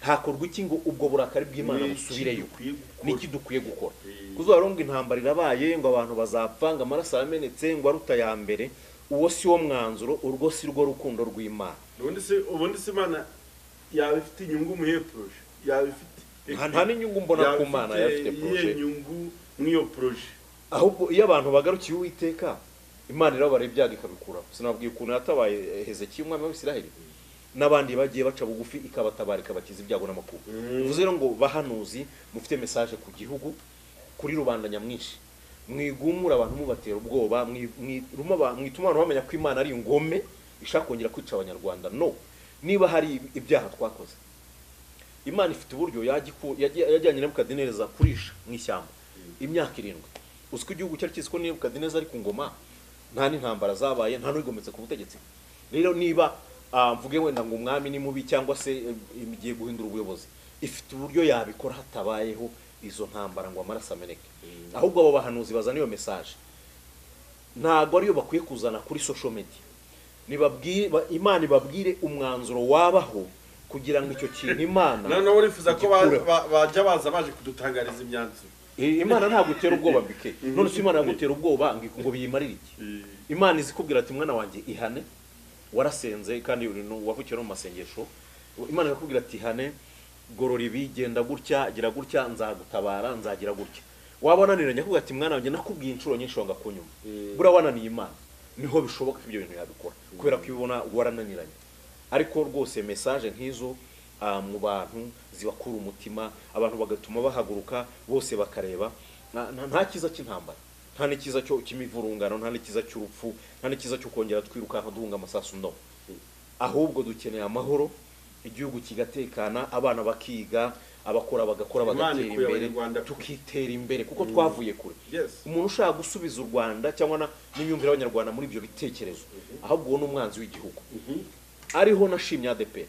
hakorwa iki ngo ubwo burakari bw'imana Niki busubireyo dukwiye gukora? niki dukwiye gukora Mm. kuzuba ngo intambara irabaye ngo abantu bazapfa ngo amaraso yamenetse ngo aruta ya mbere uwo si wo mwanzuro urwo si rwo rukundo rw'imana ubundi se ubundi se imana yaba ifite inyungu mu iyo poroje yaba ifite Nta- nta n'inyungu mbona Yaba ku Mana ifite yaba ifite poroje. iyihe nyungu mu iyo poroje ahubwo iyo abantu bagarukiye uwiteka imana irabara ibyago ikabikuraho sinababwiye ukuntu yatabaye eh, hezekiya umwami w'isiraheli n'abandi bagiye baca bugufi ikabatabara ikabakiza ibyago n'amakuba bivuze rero ngo bahanuzi mufite mesaje ku gihugu kuri rubanda nyamwinshi mwigumura abantu mubatera ubwoba mwi- mwiruma aba- mwituma abantu bamenya ko imana ari ingome ishaka kongera kwica abanyarwanda no niba hari ibyaha twakoze imana ifite uburyo yajya iku- yajya- yajyanye nebukadinezar kurisha mu ishyamba imyaka irindwi uziko igihugu cyari kizi ko nebukadinezar ari ku ngoma nta n'intambara zabaye nta n'uwigometse ku butegetsi rero niba ah, mvuge wenda ngo umwami ni mubi cyangwa se eh, igiye guhindura ubuyobozi ifite uburyo yabikora hatabayeho izo ntambara ngo amaraso ameneke ahubwo abo bahanuzi bazana iyo mesaje ntabwo ariyo bakwiye kuzana kuri social media nibabwire ba- imana ibabwire umwanzuro wabaho kugira ngo icyo kintu imana noneho urifuza ko ba- igikureho. ba- bajya baza baje kudutangariza imyanzuro Eh, imana ntabwo itera ubwoba mbike none se imana yagutera ubwoba ngo- ngo biyimarire iki imana izi kubwira ati mwana wanjye ihane warasenze kandi uri nu- wavukiye no mu masengesho imana irakubwira ati ihane gorora ibi genda gutya gira gutya nzagutabara nzagira gutya waba wananiranye akubwira ati mwana wanjye nakubwiye inshuro nyinshi wanga kunyuma buriya wananiye imana niho bishoboka ko ibyo bintu yabikora kubera ko ibona warananiranye ariko rwose mesaje nk'izo ah, mu bantu zibakura umutima abantu bagatuma bahaguruka bose bakareba Na- na- nta cyiza cy'intambara nta n'ikiza cyo cy'imivurungano nta n'ikiza cy'urupfu nta n'ikiza cyo kongera twirukanka duhunga amasasu no ahubwo dukeneye amahoro igihugu kigatekana abana bakiga abakora bagakora Imana bagatera ikuye imbere Abanyarwanda kure. tukitera imbere kuko twavuye kure Yes. umuntu ushaka gusubiza u rwanda cyangwa na- n'imyumvire y'abanyarwanda muri ibyo bitekerezo ahubwo uwo ni umwanzi w'igihugu ariho nashimye adeperi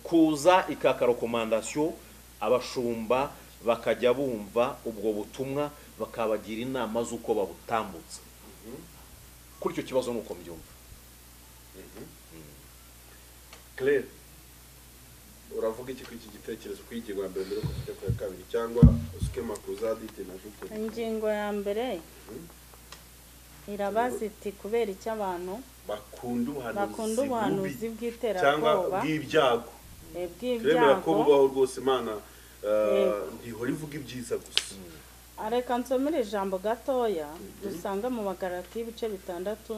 kuza ikaka rekomandasiyo abashumba bakajya bumva ubwo butumwa bakabagira inama z'uko babutambutsa kuri icyo kibazo ni uko mbyumva claire uravuga iki kuri iki gitekerezo kuri iyi ngingo ya mbere mbere yo kujya ku ya kabiri cyangwa usikema kuza dite na jute ingingo ya mbere irabaza iti kubera icyo abantu bakunda ubuhanuzi bakunda ubuhanuzi bubi cyangwa bw'iterabwoba bw'ibyago eh, turemera ko bw'ibyago bubaho rwose imana eh, ntihora ivuga ibyiza gusa reka nsomere ijambo gatoya dusanga mu bagarati ibice bitandatu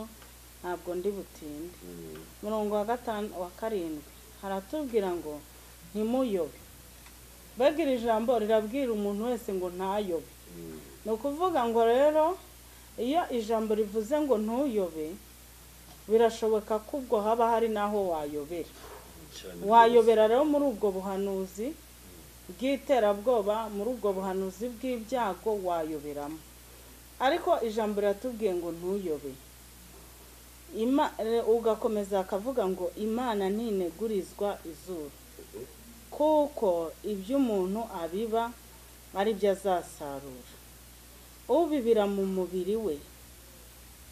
ntabwo ndi butinde umurongo wa gatanu wa karindwi haratubwira ngo ntimuyobe mbega iri jambo rirabwira umuntu wese ngo ntayobe ni ukuvuga ngo rero iyo ijambo rivuze ngo ntuyobe birashoboka ko ubwo haba hari n'aho wayobera wayobera rero muri ubwo buhanuzi bw'iterabwoba muri ubwo buhanuzi bw'ibyago wayoberamo ariko ijambo riratubwiye ngo ntuyobe Ima- eh, ugakomeza akavuga ngo imana ntinegurizwa izuru kuko ibyo umuntu abiba ari byo azasarura ubibira mu mubiri we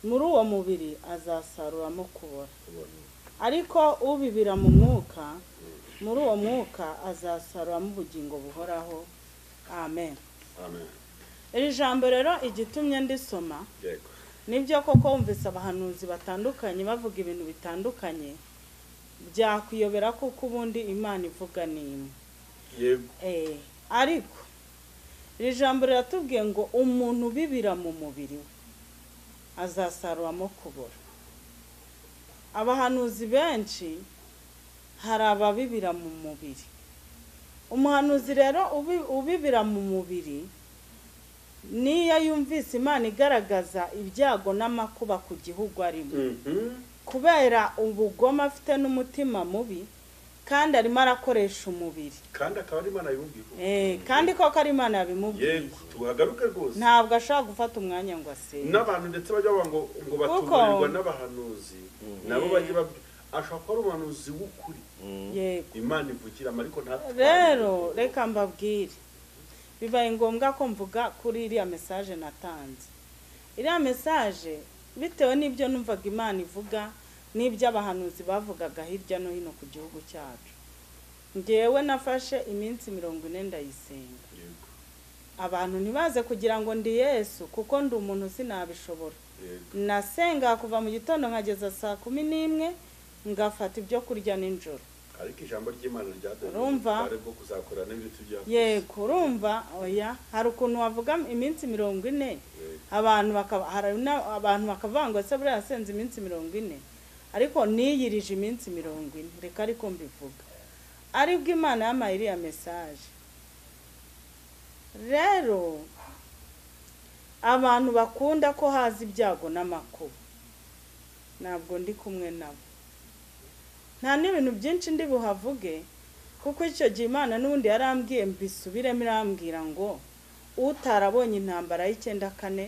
muri uwo mubiri azasaruramo kubora ariko ubibira mu mwuka muri uwo mwuka azasaruramo ubugingo buhoraho amen amen iri jambo rero igitumye ndisoma yego nibyo koko wumvise abahanuzi batandukanye bavuga ibintu bitandukanye byakwiyobera kuko ubundi imana ivuga ni imwe yego Eh, ariko iri jambo riratubwiye ngo umuntu ubibira mu mubiri we azasaruramo kubora abahanuzi benshi hari ababibira mu mubiri umuhanuzi rero ubi- ubibira mu mubiri niyo yumvise imana igaragaza ibyago n'amakuba ku gihugu arimo Mhm. kubera ubugome afite n'umutima mubi kandi arimo arakoresha umubiri kandi akaba ari imana yumviye Eh, kandi koko ari imana yabimubwiye yego tuhagaruke rwose ntabwo ashaka gufata umwanya ngo asenge n'abantu ndetse bajya bavuga ngo ngo batuburirwa n'abahanuzi nabo bajya babwira ashobora kuba ari umuhanuzi w'ukuri yego imana ivugiramo ariko ntatware rero reka mbabwire bibaye ngombwa ko mvuga kuri iriya mesaje natanze iriya mesaje bitewe n'ibyo numvaga imana ivuga n'ibyo abahanuzi bavugaga hirya no hino ku gihugu cyacu ngewe nafashe iminsi mirongo ine ndayisenga yego abantu ntibaze kugira ngo ndi yesu kuko ndi umuntu sinabishobora yego nasenga kuva mu gitondo nkageza saa kumi n'imwe ngafata ibyo kurya nijoro ariko ijambo ry'imana ryaduhaye Urumva? ubutware bwo kuzakora n'ibintu byakoze yego urumva oya hari ukuntu wavuga iminsi mirongo ine Yego. abantu bakaba hari na- abantu bakavuga ngo ese buriya yasenze iminsi mirongo ine ariko niyirije iminsi mirongo ine reka ariko mbivuga aribwo imana yampaye iriya mesaje rero abantu bakunda ko haza ibyago n'amakuba ntabwo ndi kumwe nabo nta n'ibintu byinshi ndi buhavuge kuko icyo gihe imana n'ubundi yarambwiye mbisubiremo irambwira ngo utarabonye intambara y'icyenda kane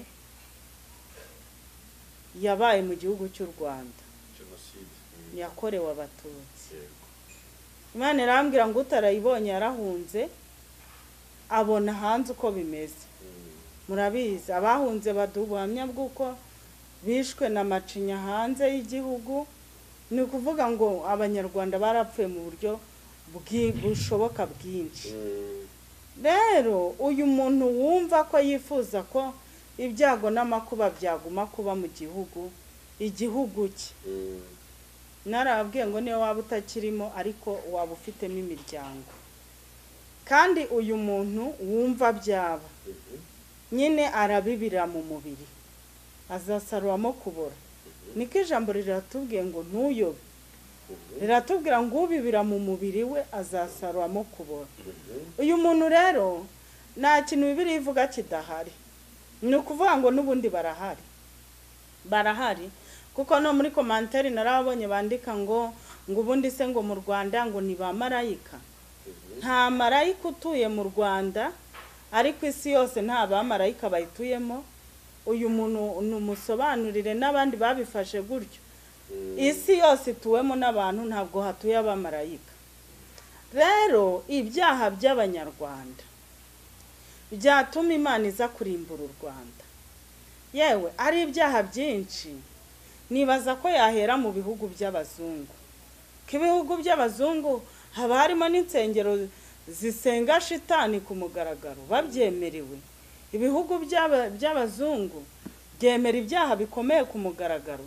yabaye mu gihugu cy'u rwanda jenoside Mm. yakorewe abatutsi yego imana irambwira ngo utarayibonye yarahunze abona hanze uko bimeze Mm. murabizi abahunze baduha ubuhamya bw'uko bishwe na macinya hanze y'igihugu ni ukuvuga ngo abanyarwanda barapfuye mu buryo bwi- bushoboka bwinshi Mm. rero uyu muntu wumva ko yifuza ko ibyago n'amakuba byaguma kuba mu gihugu igihugu cye Mm. narababwiye ngo niyo waba utakirimo ariko waba ufitemo imiryango kandi uyu muntu wumva byaba Mhm. nyine arabibira mu mubiri azasaruramo kubora niko ijambo riratubwiye ngo ntuyobe Mhm. riratubwira ngo ubibira mu mubiri we azasaruramo kubora Mhm. uyu muntu rero nta kintu bibiri ivuga kidahari ni ukuvuga ngo n'ubundi barahari barahari kuko no muri komantari narabonye bandika ngo ngo ubundi se ngo mu rwanda ngo ni ba marayika nta marayika utuye mu rwanda ariko isi yose nta bamarayika bayituyemo uyu muntu numusobanurire n'abandi babifashe gutyo Mm. isi yose ituwemo n'abantu ntabwo hatuye abamarayika rero ibyaha by'abanyarwanda byatuma imana iza kurimbura u rwanda yewe ari ibyaha byinshi nibaza ko yahera mu bihugu by'abazungu ko ibihugu by'abazungu haba harimo n'insengero zisenga shitani ku mugaragaro babyemerewe ibihugu by'aba- by'abazungu byemera ibyaha bikomeye ku mugaragaro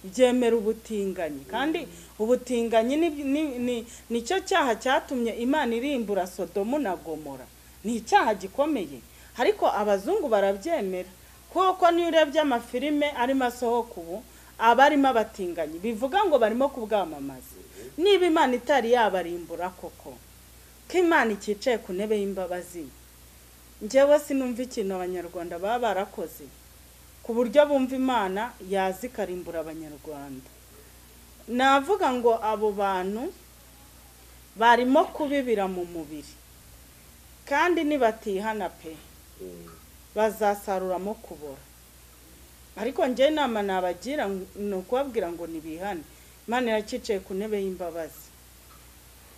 byemera ubutinganyi kandi ubutinganyi ni- ni- ni- nicyo cyaha cyatumye imana irimbura sodomu na gomora ni icyaha gikomeye ariko abazungu barabyemera kuko niyo urebye amafilime arimo asohoka ubu aba arimo abatinganyi bivuga ngo barimo kubwamamaza niba imana itari yabarimbura koko ko imana iticaye ku ntebe y'imbabazi njyewe sinumva ikintu abanyarwanda baba barakoze ku buryo bumva imana yazi ikarimbura abanyarwanda navuga ngo abo bantu barimo kubibira mu mubiri kandi nibatihana pe bazasaruramo kubora ariko njye inama nabagira ni ukubabwira ngo ntibihane imana iracyicaye ku ntebe y'imbabazi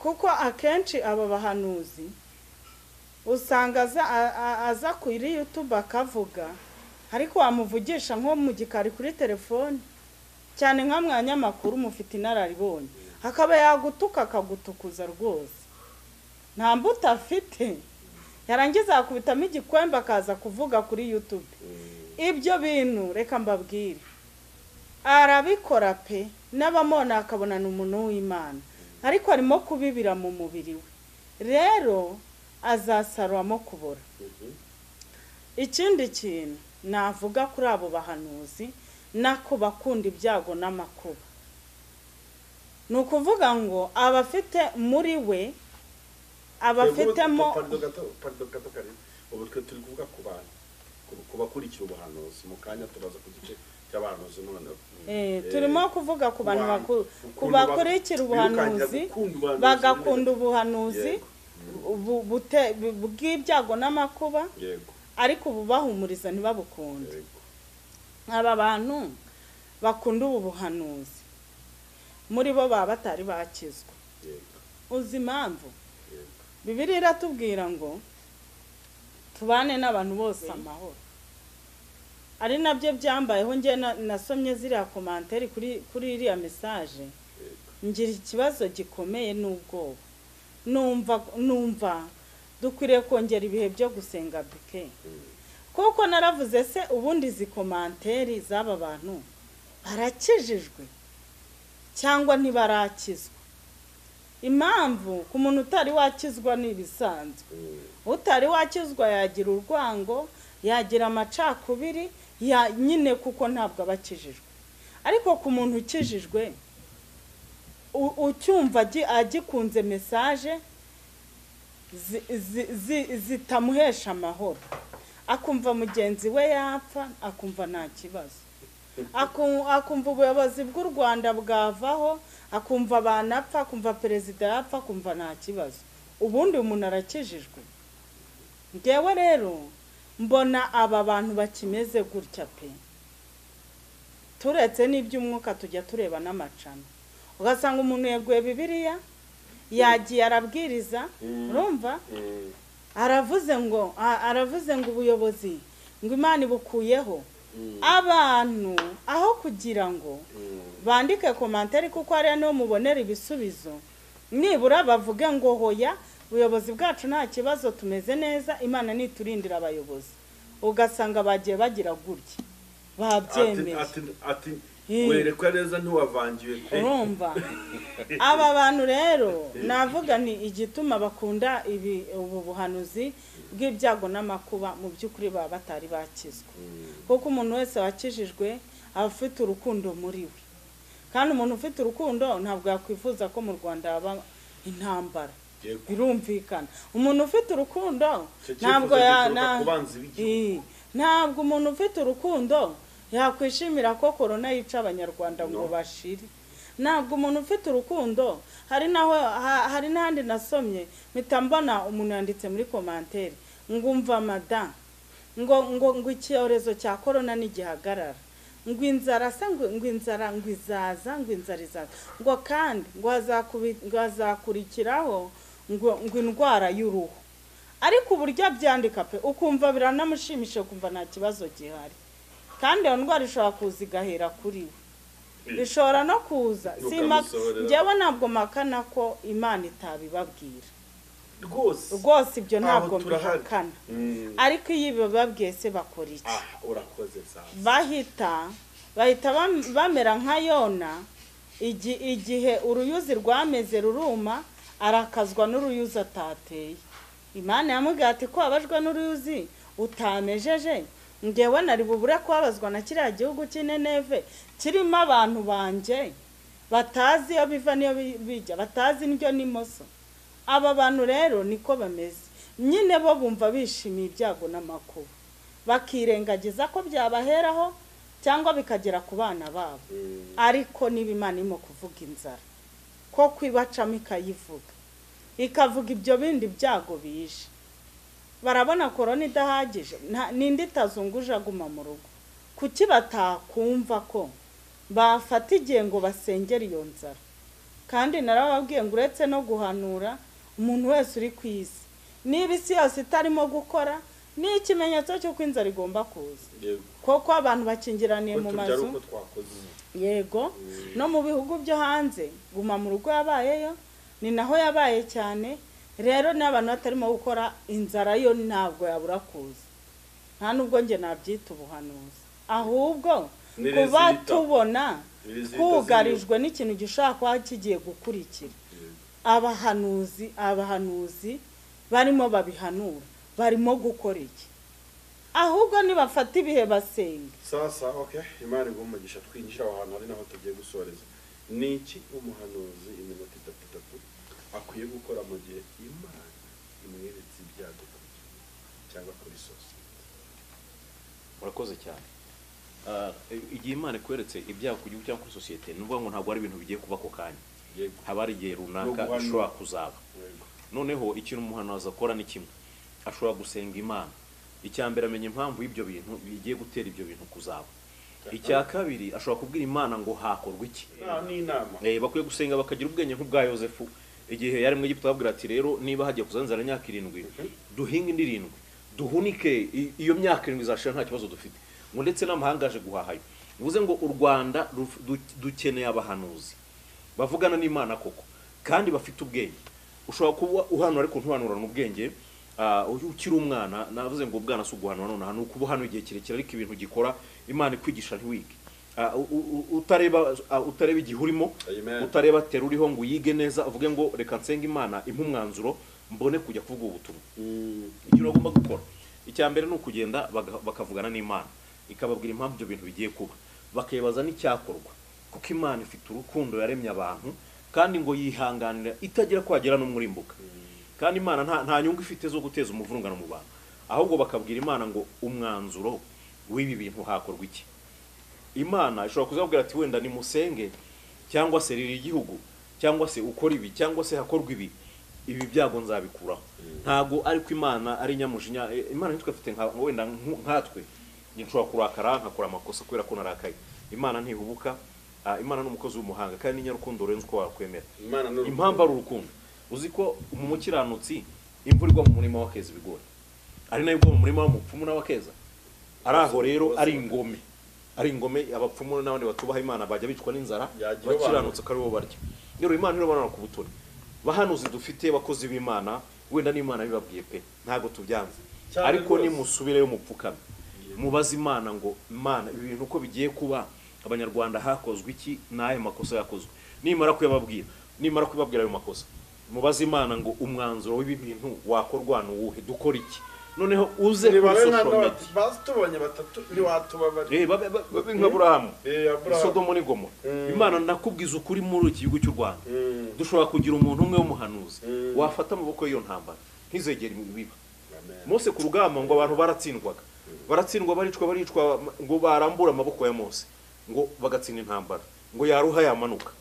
kuko akenshi aba bahanuzi usanga aza- a- a- aza kuri yutube akavuga ariko wamuvugisha nko mu gikari kuri telefone cyane nka mwanyamakuru mufite inararibonye akaba yagutuka akagutukuza rwose nta mbuto afite yarangiza yakubitamo igikwembe akaza kuvuga kuri yutube ibyo bintu reka mbabwire arabikora pe n'abamona akabonana umuntu w'imana ariko arimo kubibira mu mubiri we rero azasaruramo kubora ikindi kintu navuga kuri abo bahanuzi nako bakunda ibyago n'amakuba ni ukuvuga ngo abafite muri we abafitemo parido gato parido gato karimo ubu twe turi kuvuga ku bantu ku- ku bakurikira ubuhanuzi mu kanya tubaza ku gice cy'abahanuzi noneho Eh, turimo kuvuga ku bantu Abantu- bakuru ku ukuntu bakurikira ba- ubuhanuzi birukankira gukunda ubuhanuzi. bagakunda ubuhanuzi Yego. bu- bute- bu- bw'ibyago n'amakuba yego ariko ububahumuriza ntibabukunde yego aba bantu bakunda ubu buhanuzi muri bo baba batari bakizwa yego uzi impamvu yego bibiri iratubwira ngo tubane n'abantu bose amahoro ari nabyo byambayeho njye na- nasomye ziriya komantere kuri kuri iriya mesaje yego ngira ikibazo gikomeye n'ubwoba numva numva dukwiriye kongera ibihe byo gusenga bike kuko naravuze se ubundi izi komanteri z'aba bantu barakijijwe cyangwa ntibarakizwa impamvu ku muntu utari wakizwa ni ibisanzwe utari wakizwa yagira urwango yagira amacakubiri ya nyine kuko ntabwo aba akijijwe ariko ku muntu ukijijwe u- ucyumva agi- agikunze mesaje zi- zi- zi- zitamuhesha amahoro akumva mugenzi we yapfa akumva nta kibazo Aku- akumva ubuyobozi bw'u rwanda bwavaho akumva abantu apfa akumva perezida yapfa akumva nta kibazo ubundi umuntu arakijijwe ngewe rero mbona aba bantu bakimeze gutya pe turetse n'iby'umwuka tujya tureba n'amacana ugasanga umuntu yeguye bibiriya yagiye arabwiriza urumva aravuze ngo a- aravuze ngo ubuyobozi ngo imana ibukuyeho abantu aho kugira ngo bandike komantere kuko hariya niho mubonera ibisubizo nibura bavuge ngo hoya ubuyobozi bwacu nta kibazo tumeze neza imana niturindira abayobozi ugasanga bagiye bagira gutya ati babyemeye ati ati Eh. werekwa neza ntiwavangiwe pe urumva aba bantu rero navuga ni igituma bakunda ibi ubu buhanuzi bw'ibyago n'amakuba mu by'ukuri baba batari bakizwa kuko umuntu wese wakijijwe aba afite urukundo muri we kandi umuntu ufite urukundo ntabwo yakwifuza ko mu rwanda haba intambara Yego. birumvikana umuntu ufite urukundo Icyo cyifuzo ntabwo ya gituruka na- ku banzi Eh, b'igihugu. ntabwo umuntu ufite urukundo yakwishimira ko korona yica abanyarwanda ngo bashire ntabwo umuntu ufite urukundo hari naho ha- hari n'ahandi nasomye mpita mbona umuntu yanditse muri komantere ngo umva mada ngo ngo ngo icyorezo cya korona nigihagarara ngo inzara se ngo ngo inzara ngo izaza ngo inzara izaza ngo kandi ngo hazakubi- ngo hazakurikiraho ngo ngo indwara y'uruhu ariko uburyo abyandika pe ukumva biranamushimishije ukumva nta kibazo gihari kandi iyo ndwara ishobora kuza igahera kuri we ishobora no kuza Simaka- Ukamusohorera. njyewe ntabwo mpakana ko imana itabibabwira rwose rwose ibyo Aho ntabwo turahari. mbihakana Mm. ariko iyo bababwiye se bakora iki ah urakoze sawa bahita bahita bam- bamera nka yona igi- igihe uruyuzi rwameze ruruma arakazwa n'uruyuzi atateye imana yamubwira ati ko wabajwe n'uruyuzi utamejeje ngewe nari bubure kubabazwa na kiriya gihugu cy'ineneve kirimo abantu banjye batazi iyo biva n'iyo bi- bijya batazi indyo n'imoso aba bantu rero niko bameze nyine bo bumva bishimiye ibyago n'amakuba bakirengagiza ko byabaheraho cyangwa bikagera ku bana babo ariko niba imana irimo kuvuga inzara ko kwibacamo ikayivuga ikavuga ibyo bindi byago bije barabona korona idahagije nta- ninde itazunguje aguma mu rugo kuki batakumva ko bafata igihe ngo basengere iyo nzara kandi narababwiye ngo uretse no guhanura umuntu wese uri ku isi niba isi yose itarimo gukora ni ikimenyetso cy'uko inzara igomba kuza yego kuko abantu bakingiraniye mu tubyara mazu uko twakoze yego no mu bihugu byo hanze guma mu rugo yabayeyo ni naho yabaye cyane rero n'abantu batarimo gukora inzara yo ntabwo yabura kuza nta nubwo njye nabyita ubuhanuzi ahubwo Ni kuba result. tubona Ni result twugarijwe n'ikintu gishobora kuba kigiye gukurikira abahanuzi abahanuzi barimo babihanura barimo gukora iki ahubwo nibafata ibihe basenga sasa okay imana iguha umugisha twinjira aho hantu ari naho tugiye gusoreza ni iki umuhanuzi iminota itatu itatu akwiye gukora mu gihe imana imweretse ibyago ku gihe cyangwa kuri sosiyete murakoze cyane Ah, igihe imana ikweretse ibyago ku gihugu cyangwa kuri sosiyete ni ukuvuga ngo ntabwo ari ibintu bigiye kuba ako kanya yego haba hari igihe runaka guhanura. bishobora kuzaba yego noneho ikintu umuhanuzi akora ni kimwe ashobora gusenga imana icya mbere amenya impamvu y'ibyo bintu bigiye gutera ibyo bintu kuzaba icya kabiri ashobora kubwira imana ngo hakorwe iki Ah, ni inama Eh, bakwiye gusenga bakagira ubwenge nk'ubwa yosefu igihe yari mu Egiputa babwira ati rero niba hagiye kuza inzara imyaka irindwi duhinge indi irindwi duhunike i- iyo myaka irindwi izashira nta kibazo dufite ngo ndetse n'amahanga aje guhahayo bivuze ngo u rwanda ruf- du- dukeneye abahanuzi bavugana n'imana koko kandi bafite ubwenge ushobora kuba uhanura ariko ntuhanurana ubwenge ah, uyu ukiri umwana navuze ngo ubwana si uguhanura nonaha ni ukuba hano igihe kirekire ariko ibintu gikora imana ikwigisha ntiwige Ah, u- u- u- utareba ah, utareba igihe urimo Amen. utareba tera uriho ngo uyige neza uvuge ngo reka nsenga imana impe umwanzuro mbone kujya kuvuga ubutumwa ikintu bagomba gukora icya mbere ni ukugenda baga- bakavugana n'imana ikababwira impamvu ibyo bintu bigiye kuba bakibaza n'icyakorwa kuko imana ifite urukundo yaremye abantu kandi ngo yihanganira itagira kwagira n'umurimbuka kandi imana nta, nta nyungu ifite zo guteza umuvurungano mu bantu ahubwo bakabwira imana ngo umwanzuro w'ibi bintu hakorwa iki imana ishobora kuzabwira ati wenda nimusenge cyangwa se riri igihugu cyangwa se ukora ibi cyangwa se hakorwa ibi ibi byago nzabikuraho ntabwo ariko imana ari nyamujinya eh, imana ntitwafite nka wenda nku- nkatwe njye nshobora kurakara nkakora amakosa kubera ko narakaye imana ntihubuka ah, imana ni umukozi w'umuhanga kandi ni nyarukundo rurenze uko wakwemera imana ni urukundo. impamvu ari urukundo uzi ko mu mukiranutsi imvura igwa mu murima wakeza ibigori ari nayo igwa mu murima w'umupfumu n'abakeza ari aho rero ari ingome ari ingome abapfumu n'abandi batubaha imana bajya bicwa n'inzara Yagira abantu. bakiranutse ko aribo barya rero imana ntirabanana ku butoni bahanuzi dufite bakozi b'imana wenda n'imana bibabwiye pe ntabwo tubyanze Cyane ariko rwose. nimusubireyo mupfukame mubaze imana ngo imana ibi bintu uko bigiye kuba abanyarwanda hakozwe iki n'ayo makosa yakozwe nimara kuyababwira nimara kubabwira ayo makosa mubaze imana ngo umwanzuro w'ibi bintu wakorwa ni uwuhe dukora iki noneho uze kuri Ni bamwe nka social media bati- bazitubonye batatu ntiwatubabarira Eh, babe- babe- babe nka burahamu Eh, Aburahamu. sodomo ni gomora imana ndakubwiza ukuri muri iki gihugu cy'u rwanda Mm. dushobora kugira umuntu umwe w'umuhanuzi Mm. wafata amaboko y'iyo ntambara ntizegere biba Amen. mose ku rugamba ngo abantu baratsindwaga baratsindwa baricwa baricwa ngo barambure amaboko ya mose ngo bagatsinda intambara ngo yaruha yamanuka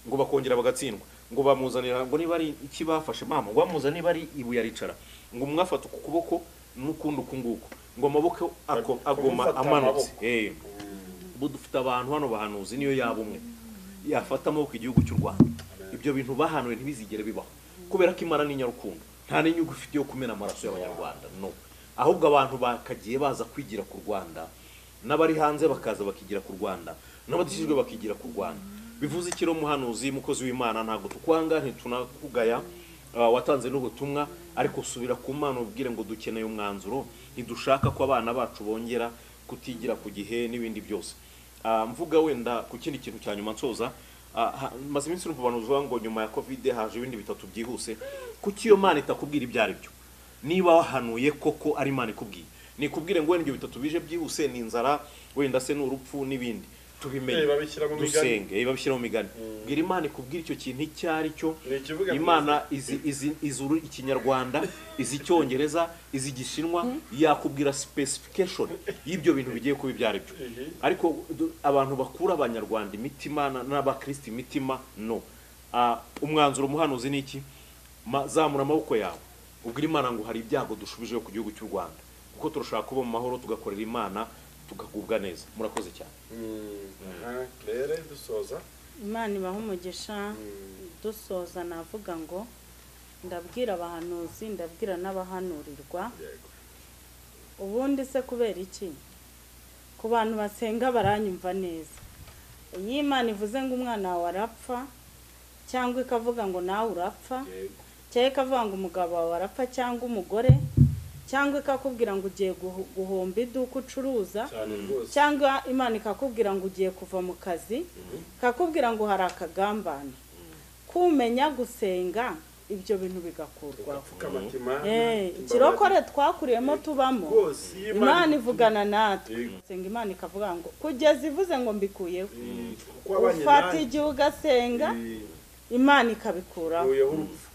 ngo bakongera bagatsindwa ngo bamuzanira ngo niba ari iki bafashe mama ngo bamuzanire niba ari ibuye aricara ngo mwafata uku kuboko n'ukundi uku nguku ngo amaboko ako- agoma Kumufata amanutse amaboko. Eh. ubu dufite abantu hano bahanuzi niyo yaba umwe yafata amaboko igihugu cy'u rwanda ibyo bintu bahanuwe ntibizigere bibaho kubera ko imana ni nyarukundo nta n'inyungu ifite yo kumena amaraso y'abanyarwanda no ahubwo abantu bakagiye baza kwigira ku rwanda n'abari hanze bakaza bakigira ku rwanda n'abadashyizwe bakigira ku rwanda bivuze iki rero muhanuzi mukozi w'imana ntabwo tukwanga ntitunakugaya Ah, watanze n'ubutumwa ariko usubira ku mana ubwire ngo dukeneye umwanzuro ntidushaka ko abana bacu bongera kutigira ku gihe n'ibindi byose Ah, mvuga wenda ku kindi kintu cya nyuma nsoza ah, ha- maze iminsi urumva abantu bavuga ngo nyuma ya kovide haje ibindi bitatu byihuse kuki iyo mana itakubwira ibyo ari byo niba wahanuye koko ari imana ikubwiye nikubwire ngo wenda ibyo bitatu bije byihuse ni inzara wenda se ni urupfu n'ibindi tubimenye babishyira mu migani dusenge babishyira mu migani Mm. bwira imana ikubwira icyo kintu icyo ari cyo ni ikivuga imana izi izi izi uru- ikinyarwanda izi icyongereza izi igishinwa yakubwira specification y'ibyo bintu bigiye kuba ibyo ari byo Mhm. ariko du- abantu bakura abanyarwanda imitima na- n'abakristo imitima no Ah, umwanzuro umuhanuzi ni iki Ma- zamura amaboko yawe ubwira imana ngo hari ibyago dushubijeho ku gihugu cy'u rwanda kuko turashaka kuba mu mahoro tugakorera imana tukagubwa neza murakoze cyane rero dusoza imana ibaha umugisha Mm. dusoza navuga ngo ndabwira abahanuzi ndabwira n'abahanurirwa yego ubundi se kubera iki ku bantu basenga baranyumva neza iyo imana ivuze ngo umwana wawe arapfa cyangwa ikavuga ngo nawe urapfa yego cyangwa ikavuga ngo umugabo wawe arapfa cyangwa umugore cyangwa ikakubwira ngo ugiye guhu- guhomba iduka ucuruza cyane rwose cyangwa imana ikakubwira ngo ugiye kuva mu kazi ikakubwira ngo hari akagambane kumenya gusenga ibyo bintu bigakurwaho ugapfukama ati Mana, Eh, mbabarira. ikirokore twakuriyemo tubamo rwose iyo imana ivugana natwe Yego. senga imana ikavuga ngo kugeza ivuze ngo mbikuyeho Mm, kuko wabanye ufata nanjye igihe ugasenga Eh, imana ikabikuraho nkuyeho urupfu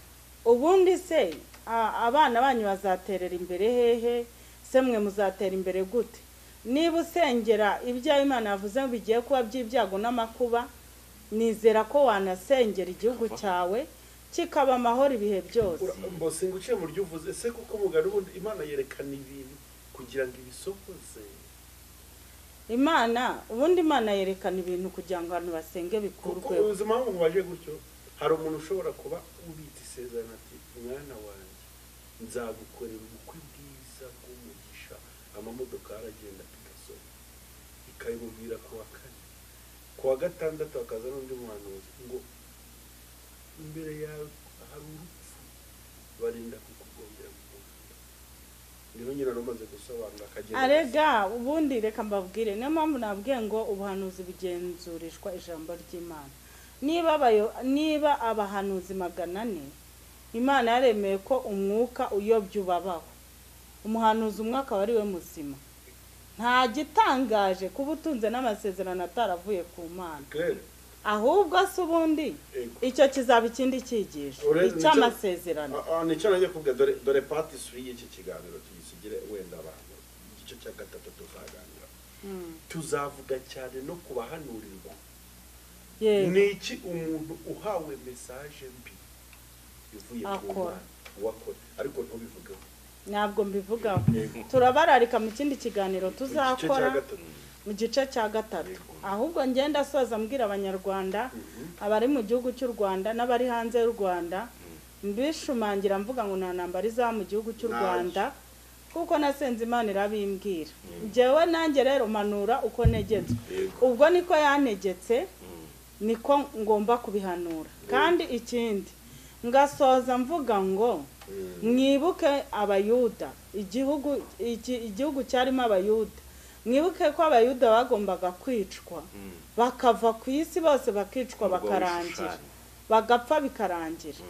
ubundi se a- abana banyu bazaterera imbere hehe se mwe muzatera imbere gute niba usengera ibyawe imana yavuze ngo bigiye kuba by'ibyago n'amakuba nizera ko wanasengera igihugu cyawe kikaba amahoro ibihe byose Ura- mbose ngo uciye mu ryo uvuze ese kuko mugari ubundi imana yerekana ibintu kugira ngo ibisohoze imana ubundi imana yerekana ibintu kugira ngo abantu basenge kuko bikurweho uzi impamvu waje gutyo hari umuntu ushobora kuba ubitse isezerano ati mwana wanjye nzagukorera ubukwe bwiza bw'umugisha amamodoka aragenda pigaso ikabimubwira ku wa kane ku wa gatandatu hakaza n'undi muhanuzi ngo imbere yawe hari urupfu barinda kukugombera mu muhanda niho nyina rumaze gusobanura akagenda arega ubundi reka mbabwire niyo mpamvu nabwiye ngo ubuhanuzi bugenzurishwa ijambo ry'imana niba abayo- niba abahanuzi magana ane imana yaremeye ko umwuka uyobya ubabaho umuhanuzi umwe akaba ari we muzima nta gitangaje kuba utunze n'amasezerano ataravuye ku mana Claire, ahubwo se ubundi ego. icyo kizaba ikindi cyigisho Urebe nicyo- icy'amasezerano Ah, ah, nicyo nanjye kubwa dore dore pati suri y'iki kiganiro tuyisigire wenda abantu igice cya gatatu tuzaganira Mm, tuzavuga cyane no ku bahanurirwa yego. ni iki umuntu uhawe mesaje mbi ivuye ku Akora. Mana wakora ariko ntubivugeho ntabwo mbivugaho Yego. turabararika mu kindi kiganiro Mu gice cya tuzakora gatatu mu gice cya gatatu Yego. ahubwo ngenda asoza mbwira abanyarwanda Mhm. abari mu gihugu cy'u rwanda n'abari hanze y'u rwanda mbishumangira mvuga ngo nta ntambara izaba mu gihugu cy'u Nanjye. rwanda kuko nasenze imana irabimbwira njyewe nanjye rero mpanura uko negetswe Yego. ubwo niko yantegetse niko ngomba kubihanura kandi ikindi ngasoza mvuga ngo Mm. mwibuke abayuda igihugu iki- igihugu cyarimo abayuda mwibuke ko abayuda bagombaga kwicwa bakava ku isi bose bakicwa Umugabo bakarangira w'ishushanya. bagapfa bikarangira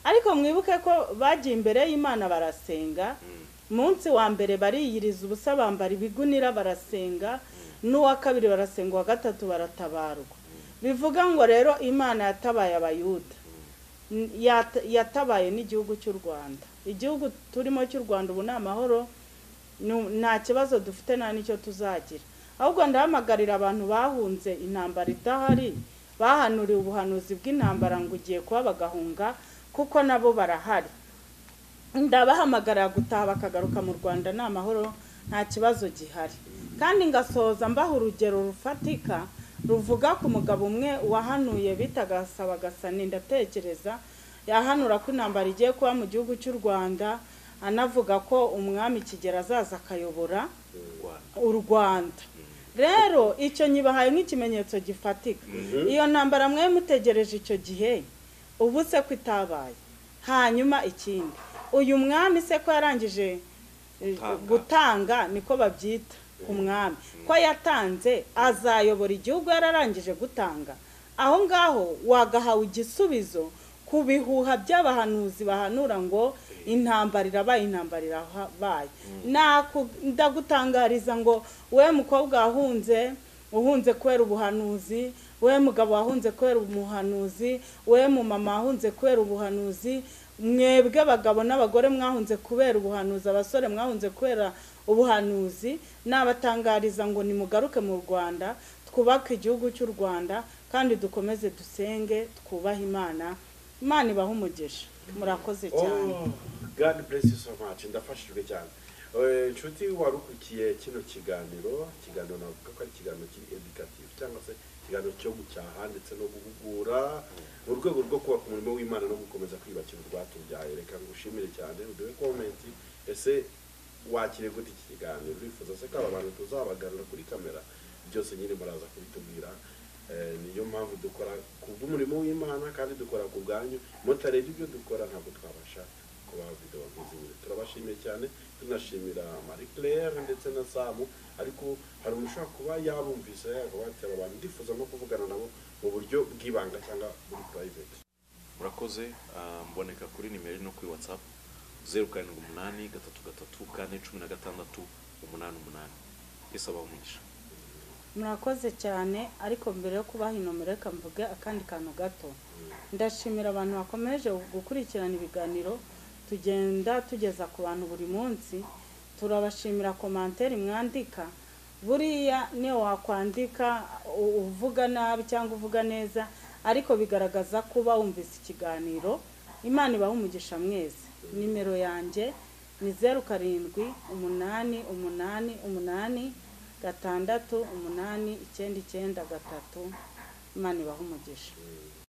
ariko mwibuke ko bagiye imbere y'imana barasenga munsi wa mbere bariyiriza ubusa bambara ibigunira barasenga n'uwa kabiri barasenga uwa gatatu baratabarwa bivuga ngo rero imana yatabaye abayuda N- yata- yatabaye n'igihugu cy'u rwanda igihugu turimo cy'u rwanda ubu ni amahoro nu- nta kibazo dufite nta n'icyo tuzagira ahubwo ndahamagarira abantu bahunze intambara idahari bahanuriwe ubuhanuzi bw'intambara ngo ugiye kuba bagahunga kuko nabo barahari ndabahamagarira gutaha bakagaruka mu rwanda ni amahoro nta kibazo gihari kandi ngasohoza mbaha urugero rufatika ruvuga ku mugabo umwe wahanuye bitaga Sabagasani ndatekereza yahanura ko intambara igiye kuba mu gihugu cy'u rwanda anavuga ko umwami kigera azaza akayobora u rwanda rero icyo nyibahaye nk'ikimenyetso gifatika iyo ntambara mwari mutegereje icyo gihe ubu se ko itabaye hanyuma ikindi uyu mwami se ko yarangije eh, Gutanga. gutanga niko babyita umwami ko yatanze azayobora igihugu yararangije gutanga aho ngaho wagahawe igisubizo ku bihuha by'abahanuzi bahanura ngo intambara irabaye intambara irabaye Naku- ndagutangariza ngo we mukobwa wahunze uhunze kubera ubuhanuzi we mugabo wahunze kubera umuhanuzi we mumama wahunze kubera ubuhanuzi mwebwe abagabo n'abagore mwahunze kubera ubuhanuzi abasore mwahunze kubera ubuhanuzi nabatangariza ngo nimugaruke mu rwanda twubake igihugu cy'u rwanda kandi dukomeze dusenge twubahe imana imana ibaha umugisha murakoze cyane Oh, God bless you so much ndafashijwe cyane Eh, inshuti wari ukurikiye kino kiganiro ikiganiro navuga ko ari ikiganiro kiri educative cyangwa se ikiganiro cyo gucyaha ndetse no guhugura mu rwego rwo kubaka umurimo w'imana no gukomeza kwiyubakira urwatubyaye reka ngushimire cyane uduhe komenti ese wakire gute iki kiganiro urifuza se ko aba bantu tuzabagarura kuri kamera byose nyine muraza kubitubwira Eh, niyo mpamvu dukora kubw'umurimo w'imana kandi dukora ku bwanyu mutarebye ibyo dukora ntabwo twabasha kuba videwo nk'izi nyine turabashimiye cyane tunashimira marie claire ndetse na samu ariko hari umuntu ushobora kuba yabumvise yakaba yatera abantu ndifuza no kuvugana nabo mu buryo bw'ibanga cyangwa muri private murakoze ah, mboneka kuri nimero no kuri whatsapp zeru karindwi umunani gatatu gatatu kane cumi na gatandatu umunani umunani yesu abaha umugisha murakoze cyane ariko mbere yo kubaha inomero reka mvuge akandi kantu gato ndashimira abantu bakomeje gukurikirana ibiganiro tugenda tugeza ku bantu buri munsi turabashimira komantere mwandika buriya niyo wakwandika u- uvuga nabi cyangwa uvuga neza ariko bigaragaza kuba wumvise ikiganiro imana ibaha umugisha mwese nimero yanjye ni zeru karindwi umunani umunani umunani gatandatu umunani icyenda icyenda gatatu imana ibaha umugisha